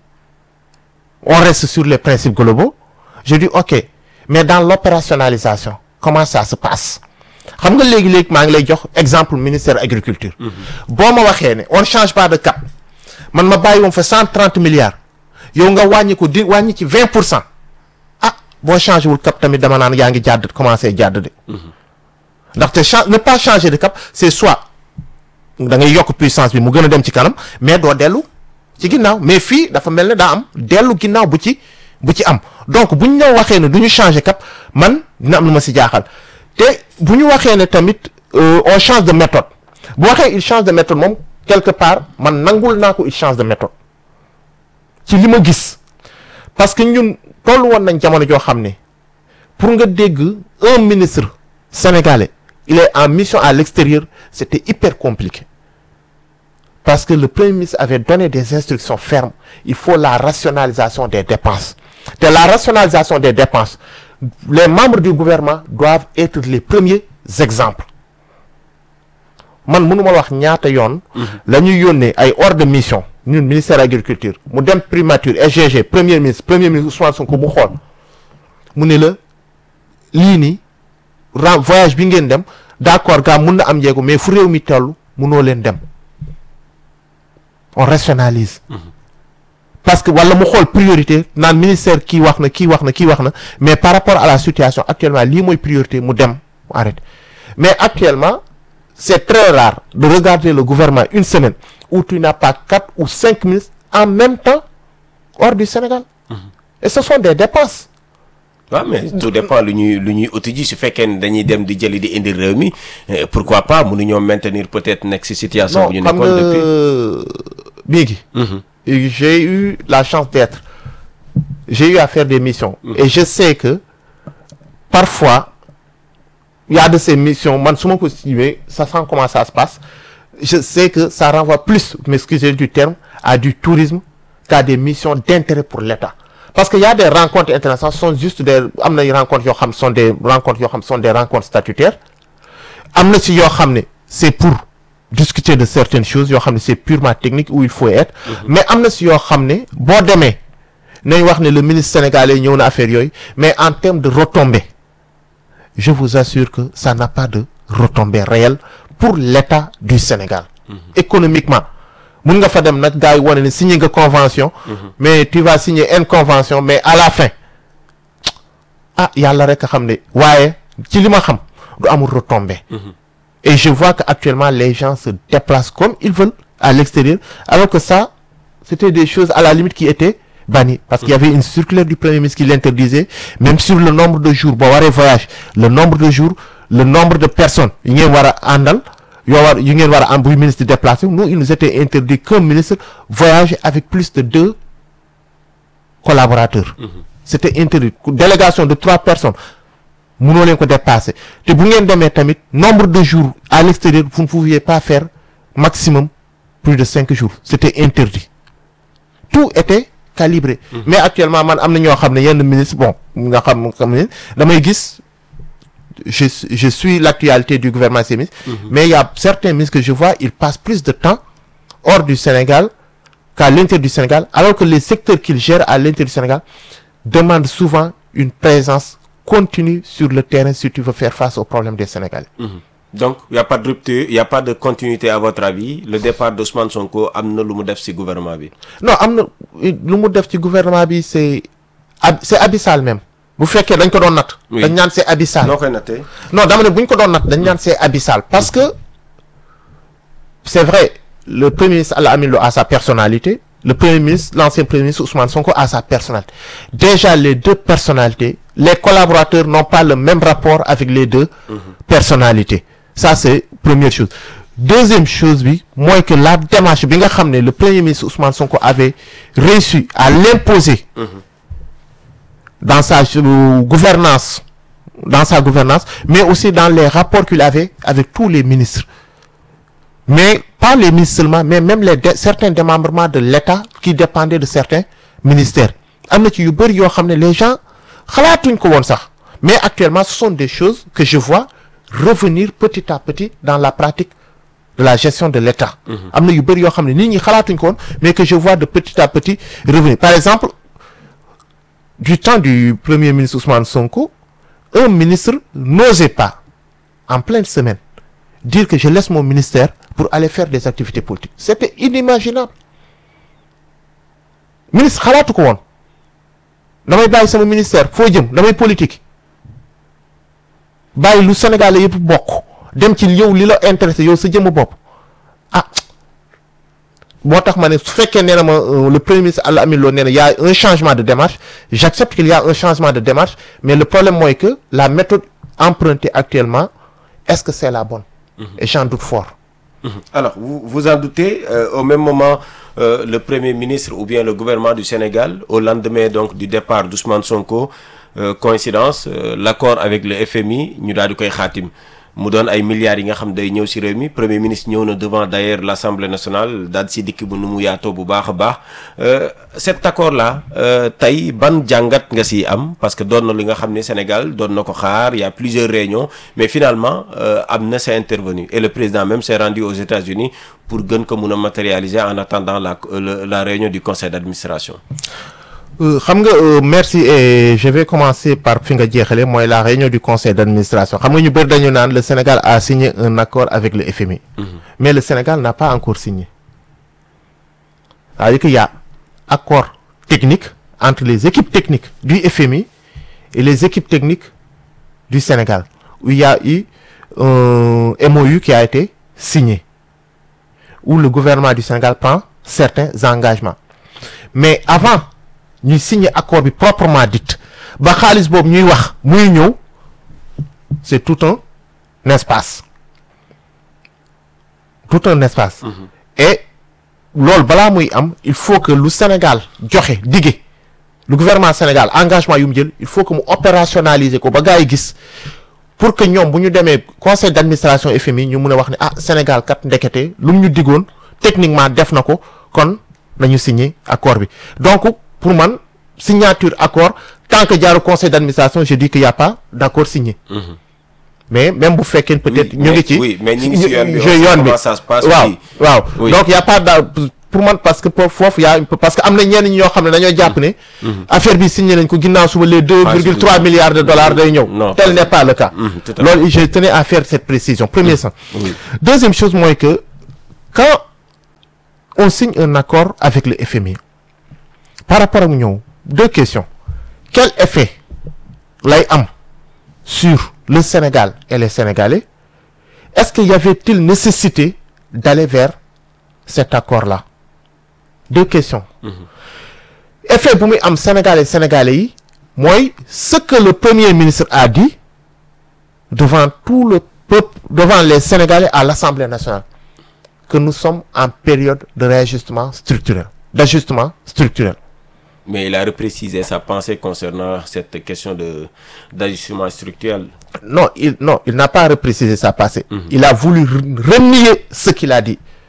on reste sur les principes globaux je dis ok mais dans l'opérationnalisation comment ça se passe xam nga léegi-léegi maa ngi lay jox exemple ministère agriculture boo ma waxee ne on ne change pas de cap man ma bàyyi woon fa cent trente milliards yow nga wàññi ko di wàññi ci vingt pour cent ah boo changé wul cap tamit dama naan yaa ngi jàdd commencé jàdd de ndaxte cha ne pas changer de cap c'est soit da ngay yokk puissance bi mu gën a dem ci kanam mais doo dellu ci ginnaaw mais fii dafa mel ne daa am dellu ginnaaw bu ci bu ci am donc bu ñu ñëw waxee ne du ñu changer cap man dina am lu ma si jaaxal te bu ñu waxee ne tamit euh, on change de méthode bu waxee il change de méthode moom quelque part man nangul naa ko il change de méthode ci li ma gis parce que ñun tollu woon nañ jamono joo xam ne pour nga dégg un ministre sénégalais il est en mission à l'extérieur c'était hyper compliqué parce que le premier ministre avait donné des instructions fermes il faut la rationalisation des dépenses te la rationalisation des dépenses les membres du gouvernement doivent être les premiers exemples man mënuma wax ñaata yoon la ñuy yónnee ay ordre de mission ñun ministère agriculture mu dem primature SGG premier ministre premier ministre Ousmane Sonko mu xool mu ne la lii nii ren voyage bi ngeen dem d'accord gaa mun na am njeego mais fu réew mi tellu munoo leen dem on rationalise parce que wala mu xool priorité naan ministère kii wax na kii wax na kii wax na mais par rapport à la situation actuellement lii mooy priorité mu dem mu arrêté mais actuellement c'est très rare de regarder le gouvernement une semaine où tu n'as pas quatre ou cinq ministres en même temps hors du Sénégal et ce sont des dépenses waaw mais tout dépend lu ñuy lu ñuy uti ji su fekkee ne dañuy dem di jëli di indi réew mi eh, pourquoi pas mënuñoo maintenir peut-être nekk ci situation non bu ñu xam nekkoon nga depuis Biggi Et j'ai eu la chance d'être j'ai eu à faire des missions et je sais que parfois il y a de ces missions man su ma ko suivee ça sent comment ça se passe je sais que ça renvoie plus m'excusez du terme à du tourisme qu'à des missions d'intérêt pour l'État parce que y a des rencontres internationales sont juste des am na rencontres yoo xam sont des rencontres yoo xam sont des rencontres statutaires am na ci yoo xam ne c'est pour discuter de certaines choses yoo xam ne c'est purement technique où il faut être mais am na ci yoo xam ne boo demee nañ wax ne le ministre sénégalais ñëw na affaire yooyu mais en termes de retombées je vous assure que ça n'a pas de retombées réelles pour l'État du Sénégal économiquement mun nga fa dem nag gars yi wane ne signé nga convention mais tu vas signer une convention mais à la fin ah yàlla rek a xam ne waaye ci li ma xam du amul retombée et je vois que actuellement les gens se déplacent comme ils veulent à l'extérieur alors que ça c'était des choses à la limite qui étaient bannies parce qu'il y avait une circulaire du premier ministre qui l'interdisait même sur le nombre de jours boo waree voyage le nombre de jours le nombre de personnes yi ngeen war a àndal yoo war yu ngeen war a am buy ministre déplacé nous il nous était interdit qu'un ministre voyage avec plus de deux collaborateurs c'était interdit délégation de trois personnes mënoo leen ko dépasser te bu ngeen demee tamit nombre de jours à l'extérieur vous ne pouviez pas faire maximum plus de cinq jours c'était interdit tout était calibré mais actuellement man am na ñoo xam ne yenn ministre bon nga xam xam ne damay gis je je suis l'actualité du gouvernement ces ministres mais il y a certains ministres que je vois ils passent plus de temps hors du Sénégal qu'à l'intérieur du Sénégal alors que les secteurs qu'ils gèrent à l'intérieur du Sénégal demandent souvent une présence continue sur le terrain si tu veux faire face aux problèmes des Sénégalais donc il y a pas de rupture il y a pas de continuité à votre avis le départ d'Ousmane Sonko am na lu mu def ci gouvernement bi. non am na lu mu def ci gouvernement bi c'est ab c'est abyssal même bu fekkee dañ ko doon natt Oui. dañ naan c'est abyssal noo koy nattee. non dama ne bu ñu ko doon natt dañ naan c'est abyssal parce que c'est vrai le premier ministre Alla Amin Lo a sa personnalité le premier ministre l'ancien premier ministre Ousmane Sonko a sa personnalité déjà les deux personnalités les collaborateurs n'ont pas le même rapport avec les deux personnalités ça c'est première chose deuxième chose bi mooy que la démarche bi nga xam ne le premier ministre Ousmane Sonko avait réussi à l'imposer dans sa euh, gouvernance dans sa gouvernance mais aussi dans les rapports qu'il avait avec tous les ministres mais pas les ministres seulement mais même les dé- certains démembrements de l'État qui dépendaient de certains ministères am na ci yu bëri yoo xam ne les gens xalaatuñ ko woon sax mais actuellement ce sont des choses que je vois revenir petit à petit dans la pratique de la gestion de l'État am na yu bëri yoo xam ne nit ñi xalaatuñ ko woon mais que je vois de petit à petit revenir par exemple du temps du premier ministre Ousmane Sonko un ministre n'osait pas en pleine semaine dire que je laisse mon ministère pour aller faire des activités politiques c'était inimaginable ministre xalaatu ko woon damay bàyyi sama ministère foo jëm damay politique bàyyi lu Sénégal yëpp bokk dem ci yow li la intéressé yow sa jëmm bopp ah moo tax ma ne su fekkee nee na ma euh, le premier ministre Alla Amin Lo nee na y a un changement de démarche j'accepte qu'il y a un changement de démarche mais le problème mooy que la méthode empruntée actuellement est-ce que c'est la bonne et j'en doute fort Alors, vous, vous en doutez, euh, au même moment, euh, le Premier ministre ou bien le gouvernement du Sénégal, au lendemain donc du départ d'Ousmane Sonko, euh, coïncidence, euh, l'accord avec le FMI, ñu daal di koy xaatim mu doon ay milliards yi nga xam day ñëw ci réew mi Premier ministre ñëw na devant d'ailleurs l'Assemblée nationale daal di ci dikk bu nu mu yaatoo bu baax a baax Euh, cet accord là euh, tey ban jàngat nga ci am parce que doon na li nga xam ne Sénégal doon na ko xaar il y a plusieurs réunions mais finalement euh, am na c'est intervenu et le président même s'est rendu aux États-Unis pour gën ko mun a matérialiser en attendant la le- la réunion du conseil d'administration. Euh, xam nga euh, merci et je vais commencer par fi nga jeexale mooy la réunion du conseil d'administration xam nga ñu bëri dañu naan le Sénégal a signé un accord avec le FMI mais le Sénégal n'a pas encore signé c'est-à-dire qu'il y a accord technique entre les équipes techniques du FMI et les équipes techniques du Sénégal où il y a eu un MOU qui a été signé où le gouvernement du Sénégal prend certains engagements mais avant ñuy signer accord bi proprement dit ba xaalis boobu ñuy wax muy ñëw c'est tout un espace tout un espace et loolu balaa muy am il faut que lu Sénégal joxe dige le gouvernement Sénégal engagement yu mu jël il faut que mu opérationnaliser ko ba gars yi gis pour que ñoom bu ñu demee conseil d'administration FMI ñu mun a wax ne ah Sénégal kat ndekete lu mu ñu digoon techniquement def na ko kon nañu signer accord bi donc pour man signature accord tant que jaaru conseil d'administration je dis qu'il y a pas d'accord signé mais même bu fekkee peut-être Oui, ñu mais- ngi ci oui, mais ñu ngi ci yoon bi, on je- sait yoon bi comment ça se passe, waaw oui. waaw Oui. donc y a pas da pour man parce que pour foofu y a un peu- parce que am na ñenn ñi ñoo xam ne dañoo jàpp ne affaire bi signé nañ ko ginnaaw suba les deux virgule trois signé. milliards de dollars day ñëw Non, tel n'est pas le cas Mhm, tout à fait. loolu je tenais à faire cette précision premier sens Oui. deuxième chose mooy que quand on signe un accord avec le FMI par rapport ak ñëw deux questions quel effet lay am sur le Sénégal et les Sénégalais est-ce qu'il y avait-il nécessité d'aller vers cet accord-là deux questions effet bu muy am Sénégal et Sénégalais yi mooy ce que le premier ministre a dit devant tout le peuple devant les Sénégalais à l'Assemblée nationale que nous sommes en période de réajustement structurel d'ajustement structurel Mais il a reprécisé sa pensée concernant cette question de d'ajustement structurel. non il non il n'a pas reprécisé sa passé il a voulu re- renier ce qu'il a dit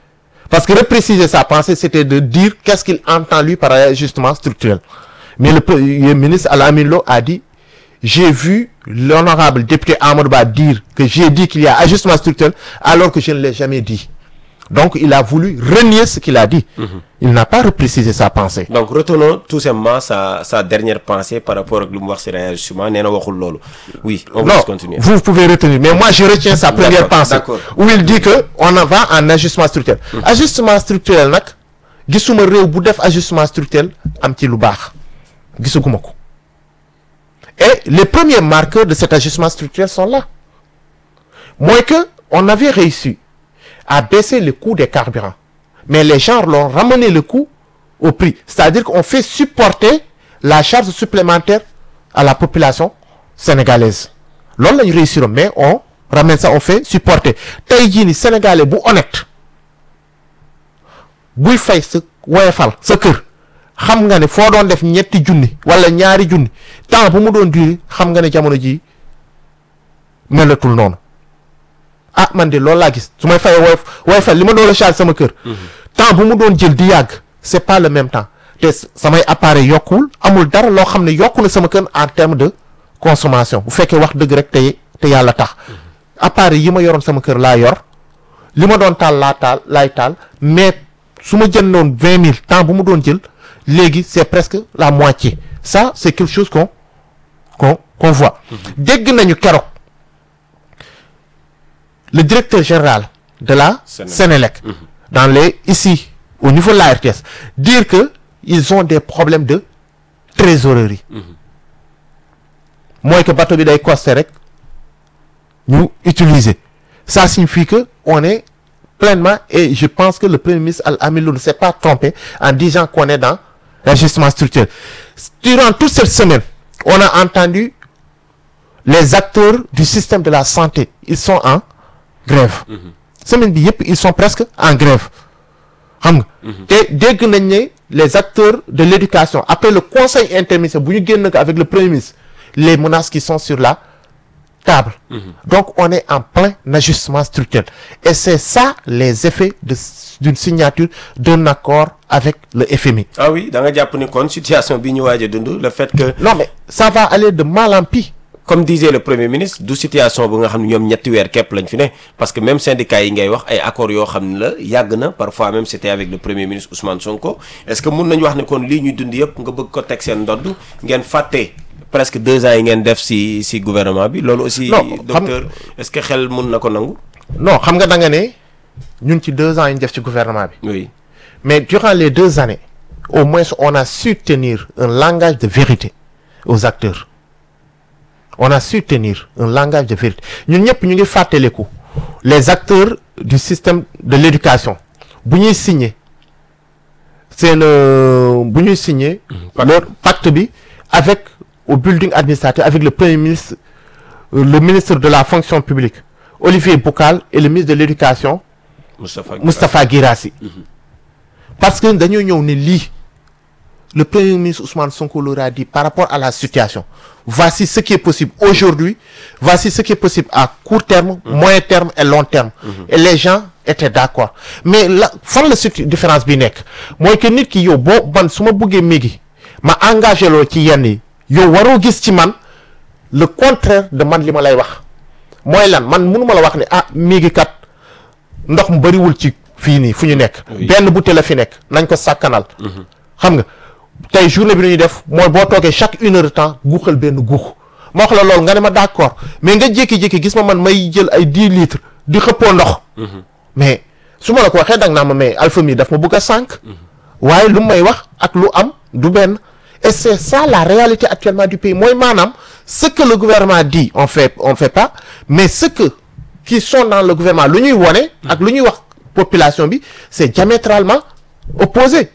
parce que repréciser sa pensée c'était de dire qu'est-ce qu'il entend lui par ajustement structurel mais le premier ministre Al-Amin Lo a dit j'ai vu l'honorable député Amadou Ba dire que j'ai dit qu'il y a ajustement structurel alors que je ne l'ai jamais dit donc il a voulu renier ce qu'il a dit il n'a pas reprécisé sa pensée donc retenons tout simplement sa sa dernière pensée par rapport ak lu mu wax ci réajustement nee na waxul loolu oui on va non continuer vous pouvez retenir mais moi je retiens sa première D'accord, pensée d'accord. où il dit que on en va en ajustement structurel ajustement structurel nag gisuma réew bu def ajustement structurel am ci lu baax gisaguma ko et les premiers marqueurs de cet ajustement structurel sont là mooy que on avait réussi à baisser le coût des carburants mais les gens l'ont ramené le coût au prix c'est-à-dire qu'on fait supporter la charge supplémentaire à la population sénégalaise loolu la ñu réussir mais on ramène ça on fait supporter tey jii ni sénégalais bu honnête buy fay sa woyefal sa kër xam nga ne foo doon def ñetti junni wala ñaari junni temps bu mu doon duri xam nga ne jamono jii melatul noonu ah man de loolu laa gis su may fayee woy woyefal li ma doon la charge sama kër temps bu mu doon jël di yàgg c'est pas le même temps te samay appareil yokkuwul amul dara loo xam ne yokku na sama kër en terme de consommation bu fekkee wax dëgg rek te te yàlla tax appareil yi ma yoroon sama kër laa yor li ma doon taal laa taal laay taal mais su ma jëndoon vingt mille temps bu mu doon jël léegi c'est presque la moitié ça c'est quelque chose qu'on qu'on qu'on voit dégg nañu keroog le directeur général de la Sénélec. Sénélec dans les ici au niveau de la RTS dire que ils ont des problèmes de trésorerie mooy que bateau bi day costé rek ñu utiliser ça signifie que on est pleinement et je pense que le premier ministre Al-Amin Lo ne s'est pas trompé en disant qu'on est dans l'ajustement structurel durant toute cette semaine on a entendu les acteurs du système de la santé ils sont en grève semaine bi yëpp ils sont presque en grève xam nga te dégg nañ ne les acteurs de l'éducation après le conseil interministériel bu ñu génn ko avec le premier ministre les menaces qui sont sur la table donc on est en plein ajustement structurel et c'est ça les effets de d'une signature d'un accord avec le FMI ah oui da nga jàpp ni kon situation bi ñu waaj a dund le fait que non mais ça va aller de mal en pis comme disait le premier ministre du situation bu nga xam ne ñoom ñetti weer képp lañ fi ne parce que même syndicat yi ngay wax ay accords yoo xam ne la yàgg na parfois même c'était avec le premier ministre Ousmane Sonko est-ce que mun nañu wax ne kon lii ñuy dund yëpp nga bëgg ko teg seen ndodd ngeen fàtte presque deux ans yi ngeen def ci ci gouvernement bi loolu aussi Non, xam- docteur est-ce que xel mun na ko nangu non xam nga da nga ne ñun ci deux ans yi ñu def ci gouvernement bi oui mais durant les deux années au moins on a su tenir un langage de vérité aux acteurs on a su tenir un langage de vérité ñun ñëpp ñu ngi fàttaliku les acteurs du système de l'éducation bu ñuy signer seen euh, bu ñuy signer leur pacte bi avec au building administratif avec le premier ministre euh, le ministre de la fonction publique Olivier Boucal et le ministre de l'éducation Moustapha Moustapha Guirassy parce que dañoo ñëw ne lii le premier ministre Ousmane Sonko leur a dit par rapport à la situation voici ce qui est possible aujourd'hui voici ce qui est possible à court terme moyen terme et long terme et les gens étaient d'accord mais la fan la surtout différence bi nekk mooy que nit ki yow boo man su ma bëggee mégi ma engagé loo ci yenn yi yow waroo gis ci man le contraire de man li ma lay wax mooy lan man mënuma la wax ne ah mégi kat ndox mu bëriwul ci fii nii fu ñu nekk Oui. benn bouteille la fi nekk nañ ko sàkkanal xam nga tey journée bi nu ñuy def mooy boo toogee chaque une heure de temps guuxal benn guux ma wax la loolu nga ne ma d'accord mais nga jékki-jékki gis ma man may jël ay dix litres di xëppoo ndox mais su ma la ko waxee dang naa ma mais alpha mi daf ma bëgg a sànq waaye lu may wax ak lu am du benn et c'est ça la réalité actuellement du pays mooy maanaam ce que le gouvernement dit on fait on fait pas mais ce que qui sont dans le gouvernement lu ñuy wone ak lu ñuy wax population bi c'est diamétralement opposé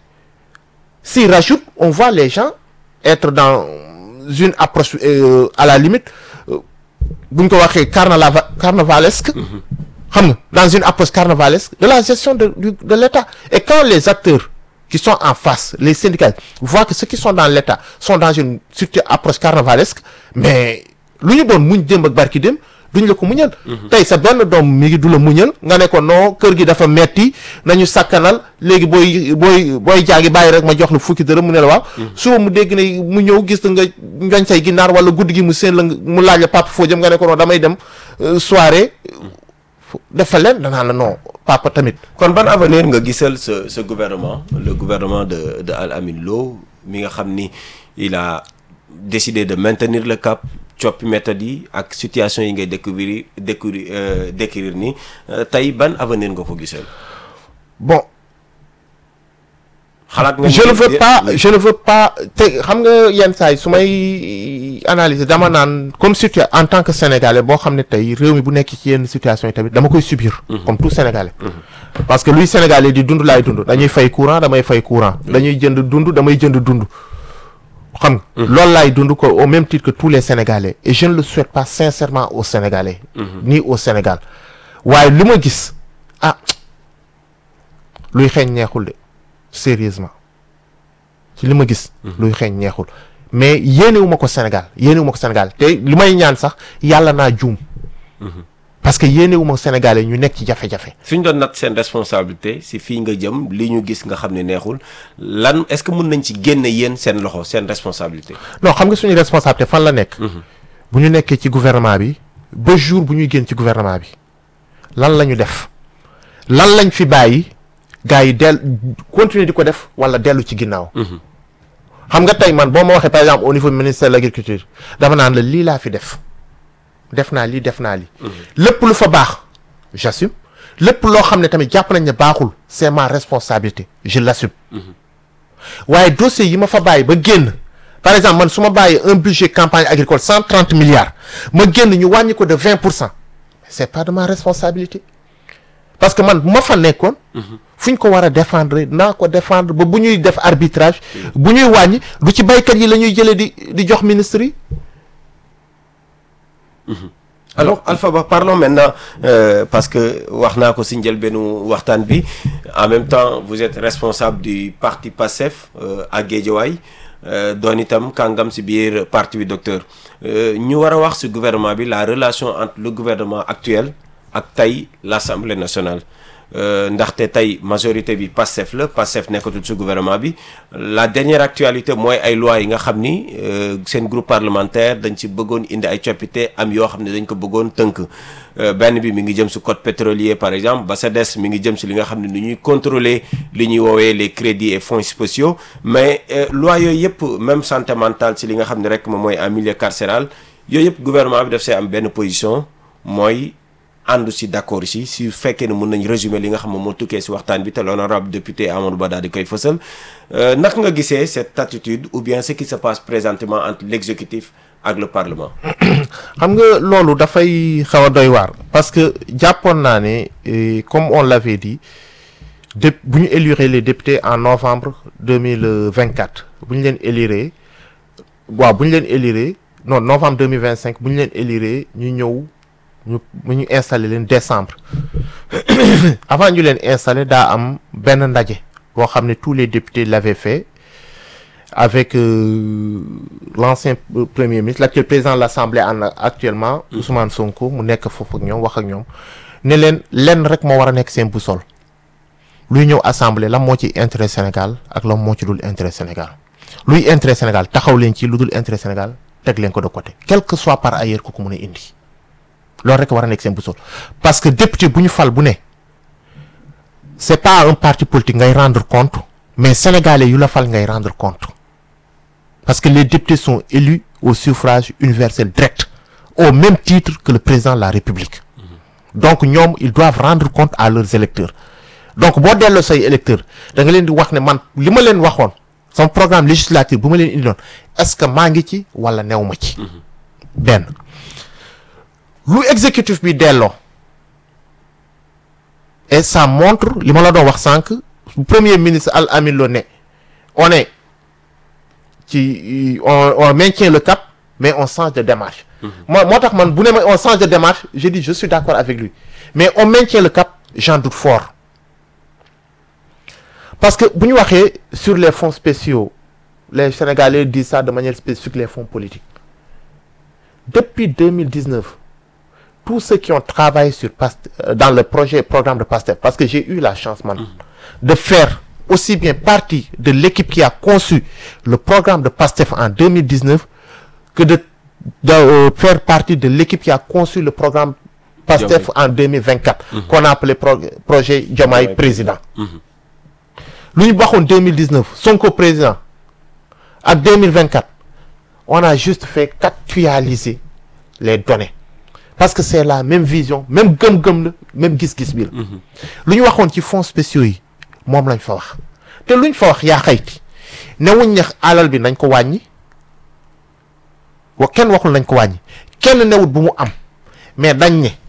s'il rajoute on voit les gens être dans une approche euh, à la limite euh, bu ñu ko waxee carnava carnavalesque xam nga dans une approche carnavalesque de la gestion de du- de l'État et quand les acteurs qui sont en face les syndicats voient que ceux qui sont dans l'État sont dans une surtout approche carnavalesque mais lu ñu doon muñ démb ak barki dem duñ la ko muñal tey sa benn doom mi ngi du la muñal nga ne ko non kër gi dafa metti nañu sakkanal léegi booy booy booy jaagi bàyyi rek ma jox la fukki dërëm mu ne la waaw suba mu dégg ne mu ñëw gis nga njoñ say ginnaar wala guddi gi mu seen la mu laaj la papa foo jëm nga ne ko non damay dem soirée dafa leen danaa la non papa tamit kon ban avenir nga gisal ce ce gouvernement le gouvernement de de Al Amine Lo mi nga xam ni il a décidé de maintenir le cap coppi méthode yi ak situation yi ngay découvrir découvrir décrire ni tey ban avenir nga ko gisal bon xalaat nga je ne veux pas je ne veux pas te xam nga yenn saa yi su may analyser dama naan comme situa en tant que sénégalais boo xam ne tey réew mi bu nekk ci yenn situation yi tamit dama koy subir. comme tout sénégalais. parce que luy sénégalais di dund laay dund dañuy fay courant damay fay courant. dañuy jënd dund damay jënd dund. xam nga. loolu laay dund ko au même titre que tous les sénégalais et je ne le souhaite pas sincèrement aux sénégalais. ni au Sénégal waaye li ma gis ah luy xeeñ neexul de. sérieusement ci li ma gis luy xeeñ neexul mais yéenewuma ko Sénégal yéenewuma ko Sénégal te li may ñaan sax yàlla naa juum parce que yéenewuma Sénégalais ñu nekk ci jafe-jafe suñ doon nat seen responsabilité si fii nga jëm li ñu gis nga xam ne neexul lan est-ce que mën nañ ci génne yéen seen loxo seen responsabilité non xam nga suñu responsabilité fan la nekk bu ñu nekkee ci gouvernement bi ba jour bu ñuy génn ci gouvernement bi lan la ñu def lan lañ fi bàyyi gars yi del continuer di ko def wala dellu ci ginnaaw. xam nga tey man boo ma waxee par exemple au niveau ministère de l'agriculture dama naan la lii laa fi def def naa lii def naa lii. lépp lu fa baax j'assume lépp loo xam ne tamit jàpp nañ ne baaxul c'est ma responsabilité je l'assume. waaye dossier yi ma fa bàyyi ba génn par exemple man su ma bàyyi un budget campagne agricole cent trente milliards ma génn ñu wàññi ko de vingt pour cent c'est pas de ma responsabilité. parce que man bu ma fa nekkoon. fu ñu ko war a défendre naa ko défendre ba bu ñuy def arbitrage. bu ñuy wàññi du ci baykat yi la ñuy jëlee di di jox ministre yi. alors Alpha Ba parlons maintenant euh, parce que wax naa ko si njëlbeenu waxtaan bi en même temps vous êtes responsable du parti PASTEF euh, à Guédiawaye euh, doon itam kàngam si biir parti bi docteur ñu war a wax si gouvernement bi la relation entre le gouvernement actuel. ak tey l'Assemblée nationale ndaxte tey majorité bi Pastef la Pastef nekkatul ci gouvernement bi la dernière actualité mooy ay lois yi nga xam ni seen groupe parlementaire dañ ci bëggoon indi ay coppite am yoo xam ne dañ ko bëggoon tënk benn bi mi ngi jëm ci code pétrolier par exemple ba sa des mi ngi jëm ci li nga xam ne ni ñuy contrôler li ñuy woowee les crédits et fonds spéciaux mais loi yooyu yëpp même santé mentale ci li nga xam ne rek moom mooy en milieu carcéral yooyu yëpp gouvernement bi daf see am benn position mooy àndu si d'accord si si fekkee ne mën nañ résumer li nga xam ne moo tukkee si waxtaan bi te l'honorable député Amadou Ba daal di koy fësal naka nga gisee cette attitude ou bien ce qui se passe présentement entre l'exécutif ak le parlement. xam nga loolu dafay xaw a doy waar parce que jàppoon naa ne comme on l'avait dit de bu ñu élire les députés en novembre deux mille vingt quatre bu ñu leen élire waaw bu ñu leen élire non novembre deux mille vingt cinq bu ñu leen élire ñu ñëw. ñu mu ñu installé leen décembre avant ñu leen installé daa am benn ndaje boo xam ne tous les députés l'avaient fait avec euh, l'ancien premier ministre l'actuel président de l'Assemblée en actuellement Ousmane Sonko mu nekk foofu ak ñoom wax ak ñoom ne leen lenn rek moo war a nekk seen boussole luy ñëw assemblée lan moo ci intérêt Sénégal ak lan moo ci dul intérêt Sénégal luy intérêt Sénégal taxaw leen ci lu dul intérêt Sénégal teg leen ko de côté quel que soit par ailleurs ku ko mën a indi loolu rek war a nekk seen boussole parce que député bu ñu fal bu ne c'est pas un parti politique ngay rendre compte mais sénégalais yu la fal ngay rendre compte parce que les députés sont élus au suffrage universel direct au même titre que le président de la République donc ñoom ils doivent rendre compte à leurs électeurs donc boo delloo say électeurs da nga leen di wax ne man li ma leen waxoon sama programme législatif bu ma leen indiloon est-ce que maa ngi ci wala new ma ci benn lu exécutif bi delloo et ça montre li ma la doon wax sànq premier ministre Al Amin Lo ne on est ci on on maintient le cap mais on change de démarche. moo moo tax man bu ne ma on change de démarche je dis je suis d'accord avec lui mais on maintient le cap j'en doute fort parce que bu ñu waxee sur les fonds spéciaux les Sénégalais disent ça de manière spécifique les fonds politiques depuis deux mille dix-neuf tous ceux qui ont travaillé sur Past euh, dans le projet programme de PASTEF parce que j'ai eu la chance man de faire aussi bien partie de l'équipe qui a conçu le programme de PASTEF en 2019 que de, de euh, faire partie de l'équipe qui a conçu le programme PASTEF en 2024 qu'on a appelé pro- projet Diomaye Diomaye président lu ñu waxoon 2019 Sonko président ak 2024 on a juste fait qu'actualiser les données parce que c'est la même vision même gëm-gëm la même gis-gis bi la lu ñu waxoon ci fonds spéciaux yi moom lañ fa wax te luñ fa wax yaa xayti newuñ ne alal bi nañ ko wàññi wa kenn waxul nañ ko wàññi kenn newut bu mu am mais dañ ne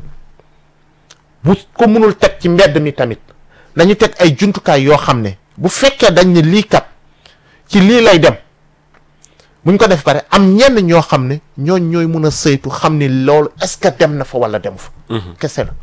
bu ko mënul teg ci mbedd mi tamit nañu teg ay jumtukaay yoo xam ne bu fekkee dañ ne lii kat ci lii lay dem buñ ko def pare am ñenn ñoo xam ne ñooñ ñooy mun a saytu xam ni loolu est-ce que dem na fa wala dem fa kese la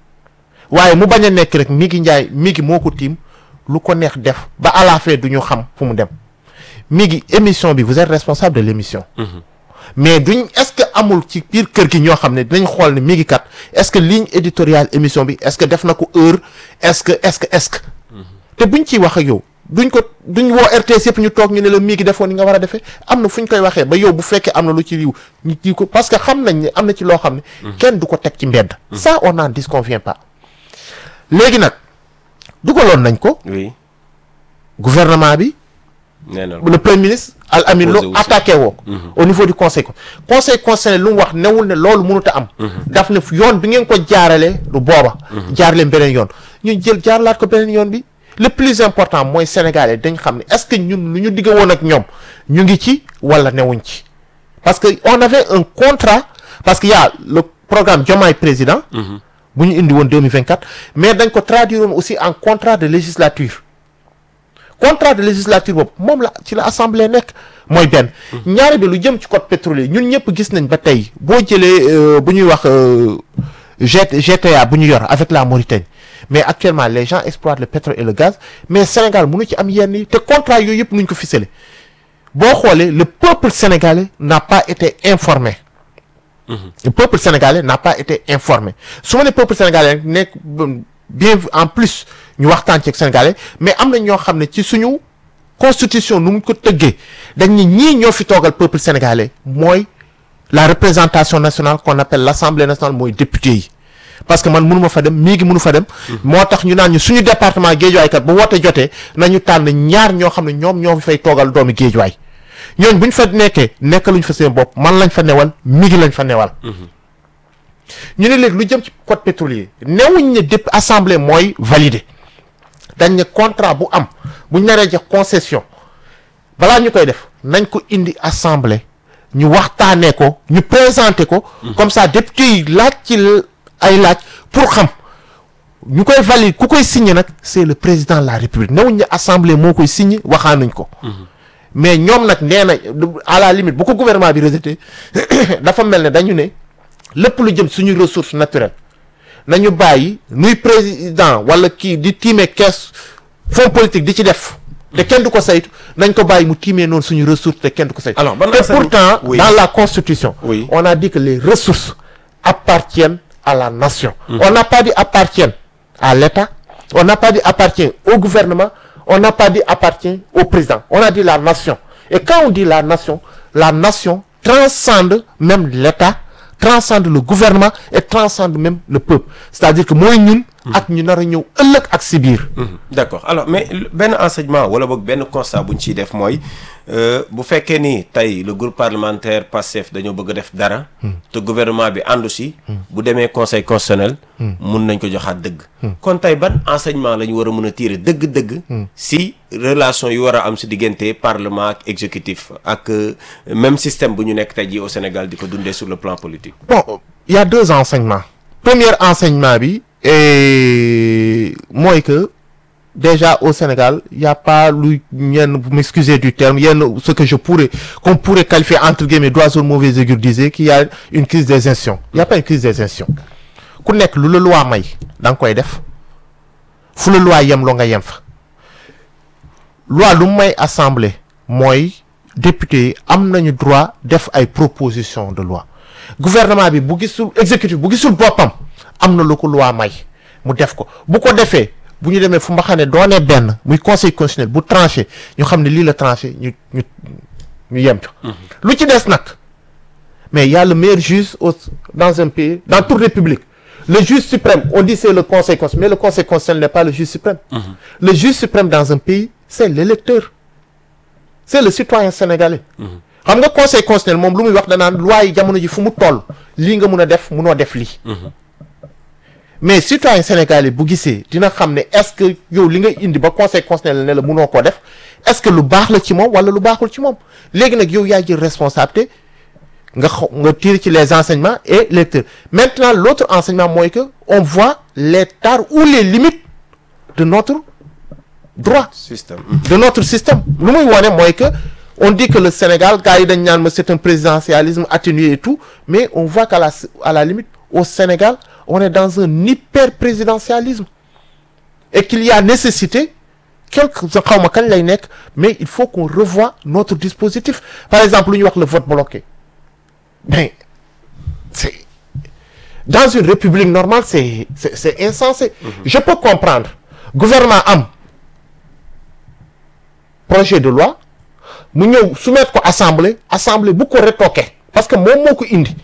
waaye mu bañ a nekk rek mi ngi njaay mi ngi moo ko tiim lu ko neex def ba à la fin du ñu xam fu mu dem mi ngi émission bi vous êtes responsable de l'émission mais duñ est-ce que amul ci biir kër gi ñoo xam ne dinañ xool ne mi ngi kat est-ce que ligne éditoriale émission bi est-ce que def na ko heure est-ce que est-ce que est-ce que te buñ ciy wax ak yow duñ ko duñ woo RTS yëpp ñu toog ñu ne la mi ngi defoon ni nga war a defee am na fu ñu koy waxee ba yow bu fekkee am na lu ci riw ñu kii ko parce que xam nañ ne am na ci loo xam ne kenn du ko teg ci mbedd ça on n'en disconvient pas léegi nag dugaloon nañ ko oui gouvernement bi nee na le premier ministre Al Amin Posé Lo aussi. attaqué woo au niveau du conseil con- conseil constitutionnel lu mu wax newul ne loolu mënut a am daf ne yoon bi ngeen ko jaarale du booba jaar leen beneen yoon ñu jël jaarlaat ko beneen yoon bi le plus important mooy sénégalais dañ xam ne est-ce que ñun lu ñu digg woon ak ñoom ñu ngi ci wala newuñ ci parce que on avait un contrat parce que y a le programme Diomaye président bu ñu indi woon 2024 mais dañ ko traduire woon aussi en contrat de législature contrat de législature boobu moom la ci la assemblée nekk mooy benn ñaari bi lu jëm ci code pétrolier ñun ñëpp gis nañ ba tey boo jëlee euh, bu ñuy wax euh, G- GTA bu ñu yor avec la Mauritanie mais actuellement les gens exploitent le pétrole et le gaz mais Sénégal mënu ci am yenn yi te contrat yooyu yëpp nuñ ko ficelé boo xoolee le peuple sénégalais n'a pas été informé le peuple sénégalais n'a pas été informé su ma ne peuple sénégalais rek nekk bien en plus ñu waxtaan ci ak sénégalais mais am na ñoo xam ne ci suñu constitution nu mu ko tëggee dañ ne ñii ñoo fi toogal peuple sénégalais mooy la représentation nationale qu'on appelle l'assemblée nationale mooy député yi parce que man mënu ma fa dem mii ngi mënu fa dem moo tax ñu naan ñu suñu département géejuwaay kat bu woote jotee nañu tànn ñaar ñoo xam ne ñoom ñoo fi fay toogal doomi géejuwaay ñooñ bu ñu fa nekkee nekkaluñ fa seen bopp man lañ fa newal mi ngi lañ fa newal ñu ne léegi lu jëm ci code pétrolier newuñ ne dépp assemblée mooy valider dañ ne contrat bu am bu ñu naree jox concession balaa ñu koy def nañ ko indi assemblée ñu waxtaanee ko ñu présenter ko comme ça député yi laaj ci ay laaj pour xam ñu koy valider ku koy signer nag c'est le président de la république newuñ ne assemblée moo koy signer waxaanuñ ko mais ñoom nag nee na à la limite bu ko gouvernement bi rejeté dafa mel ne dañu ne lépp lu jëm suñu ressource naturelle nañu bàyyi nuy président wala kii di tiimee kees fonds politique di ci def te kenn du ko saytu nañ ko bàyyi mu tiimee noonu suñu ressource te kenn du ko saytu Alors, ban te enseignement- pourtant Oui. dans la constitution Oui. on a dit que les ressources appartiennent à la nation on n'a pas dit appartiennent à l'État on n'a pas dit appartient au gouvernement on n'a pas dit appartient au président on a dit la nation et quand on dit la nation la nation transcende même l'État transcende le gouvernement et transcende même le peuple c'est-à-dire que mooy ñun ak ñu nar a ñëw ëllëg ak si biir d'accord alors mais benn enseignement wala boog benn constat bu ñu ciy def mooy euh, bu fekkee ni tey le groupe parlementaire Pastef dañoo bëgg a def dara. te gouvernement bi àndu si. bu demee conseil constitutionnel. mun nañ ko joxaat dëgg. kon tey ban enseignement la ñu war a mën a tirer dëgg-dëgg. si relation yu war a am si diggante parlement ak exécutif ak euh, même système bu ñu nekk tey jii au Sénégal di ko dundee sur le plan politique. bon il y a deux enseignements premier enseignement bi et mooy que déjà au Sénégal il y a pas lu ñenn vous m'excusez du terme yenn ce que je pourrais qu'on pourrait qualifier entre guillemets d'oiseau de mauvais augure disait qu'il y a une crise des institutions il y a pas une crise des institutions ku nekk lu la loi may da nga koy def fu la loi yem loo nga yem fa loi lu may assemblée mooy député yi am nañu droit def ay propositions de loi gouvernement bi bu gisul exécutif bu gisul boppam am na lu ko loi may mu def ko bu ko defee bu ñu demee fu mba xam ne doonee benn muy conseil constitutionnel bu tranché ñu xam ne lii la tranché ñu ñu ñu yem ca lu ci des nag mais il y a le meilleur juge au dans un pays dans toute république le juge suprême on dit c'est le conseil constitutionnel mais le conseil constitutionnel n'est pas le juge suprême le juge suprême dans un pays c'est l'électeur c'est le citoyen sénégalais xam nga conseil constitutionnel moom lu muy wax danaan loi yi jamono ji fu mu toll lii nga mun a def munoo def lii mais citoyen sénégalais bu gisee dina xam ne est-ce que yow li nga indi ba conseil constitutionnel ne la munoo koo def est-ce que lu baax la ci moom wala lu baaxul ci moom léegi nag yow yaa jël responsabilité nga xaw nga tirer ci les enseignements et lecteurs maintenant l'autre enseignement mooy que on voit les tares ou les limites de notre droit système. de notre système lu muy wone mooy que on dit que le Sénégal gars yi dañ naan ma c'est un présidentialisme atténué et tout mais on voit qu'à la à la limite au Sénégal on est dans un hyper présidentialisme et qu'il y a nécessité quelque xaw ma kañ lay nekk mais il faut qu'on revoie notre dispositif par exemple lu ñuy wax le vote bloqué mais c'est dans une république normale c'est c'est c'est insensé je peux comprendre gouvernement am projet de loi mu ñëw soumettre ko assemblée assemblée bu ko retoquer parce que moom moo ko indi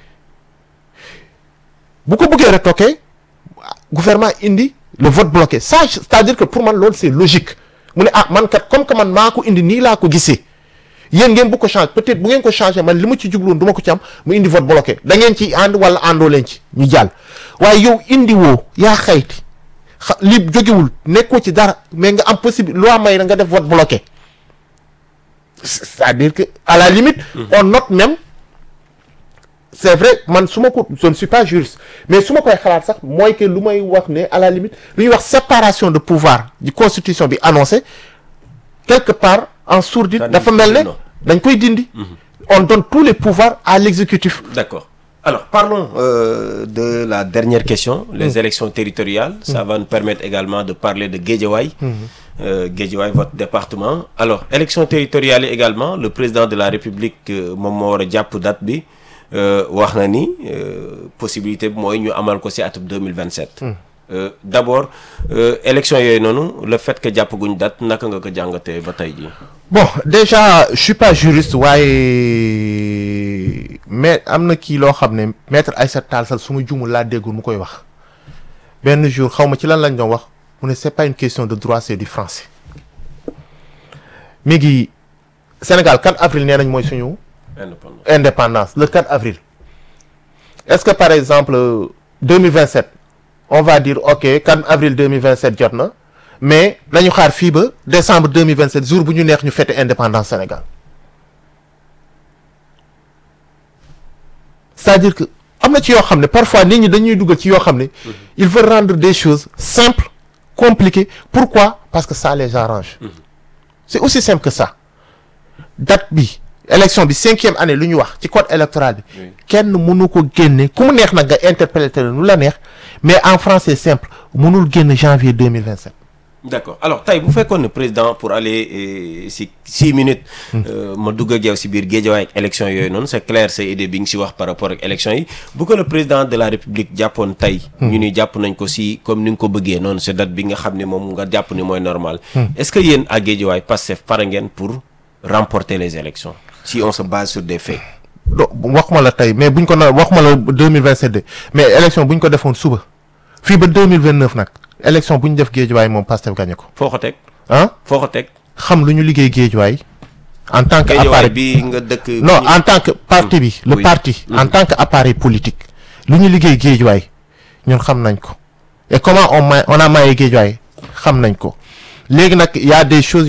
bu ko bëggee retoquer gouvernement indi le vote bloqué ça c'est-à-dire que pour man loolu c'est logique mu ne ah man kat comme que man maa ko indi nii laa ko gisee yéen ngeen bu ko changer peut-être bu ngeen ko changer man li ma ci jubluwoon du ma ko ci am mu indi vote bloqué da ngeen ci ànd wala àndoo leen ci ñu jàll waaye yow indi woo yaa xayti xa li jógewul nekkoo ci dara mais nga am possible loi may na nga def vote bloqué c'est-à-dire que à la limite on note même c'est vrai man su ma ko je ne suis pas juriste mais su ma koy xalaat sax mooy que lu may wax ne à la limite lu ñuy wax séparation de pouvoir di constitution bi annoncé quelque part en sourdine dafa mel ne dañ koy dindi on donne tous les pouvoirs à l'exécutif D'accord. Alors, parlons euh, de la dernière question, les élections territoriales. Ça va nous permettre également de parler de Guédiawaye. Euh, Guédiawaye, votre département. Alors, élections territoriales également, le président de la République, euh, moom moo war a jàpp date bi euh, wax na ni euh, possibilité bi mooy ñu amal ko ci atum 2027. Euh, d'abord, euh, élections yooyu noonu, le fait que jàppaguñ date, naka nga ko jàngatee ba tey jii. bon déjà je suis pas juriste waaye mais am na kii loo xam ne maître Aïssata Tall Sall su ma juumul laa déggul mu koy wax benn jour xaw ma ci lan lañ doon wax mu ne c'est pas une question de droit c'est du français mi ngi Sénégal 4 avril nee nañ mooy suñu Indépendant. indépendance le 4 avril est-ce que par exemple 2027 on va dire ok 4 avril 2027 jot na mais nañu xaar fii ba décembre 2027 jour bu ñu neex ñu fête indépendance Sénégal c'est-à-dire que am na ci yoo xam ne parfois nit ñi dañuy dugal ci yoo xam ne il veut rendre des choses simples compliquées pourquoi parce que ça les arrange c'est aussi simple que ça date bi élection bi cinquième année lu ñu wax ci code électoral bi Oui. kenn mënu ko génne ku mu neex nag nga interpréter nu la neex mais en français simple mënul génn janvier 2027 D'accord alors tey bu fekkoon ne président pour aller euh, si six minutes. euh, ma dugg ak yow si biir Guédiawaye ak élection yooyu noonu c'est clair sa idée bi nga si wax par rapport ak élection yi bu ko le président de la république jàppoon tey. ñu ni jàpp nañ ko si comme ni nga ko bëggee noonu c'est date bi nga xam ne moom nga jàpp ni mooy normal. est-ce que yéen à Guédiawaye Pastef pare ngeen pour remporter les élections si on se base sur des faits. do waxuma la tey mais buñ ko na waxuma la 2027 de mais élection buñ ko defoon suba fii ba 2029 nag élection bu ñu def géejuwaay moom Pastef gagné ko foo ko teg ah foo ko teg xam lu ñu liggéey géejuwaay en tant que Guédiawaye appareil bi nga dëkk. non en tant que parti bi le Oui. parti en tant que appareil politique lu ñu liggéey géejuwaay ñun xam nañ ko et comment on ma on a maillé géejuwaay xam nañ ko léegi nag y a des choses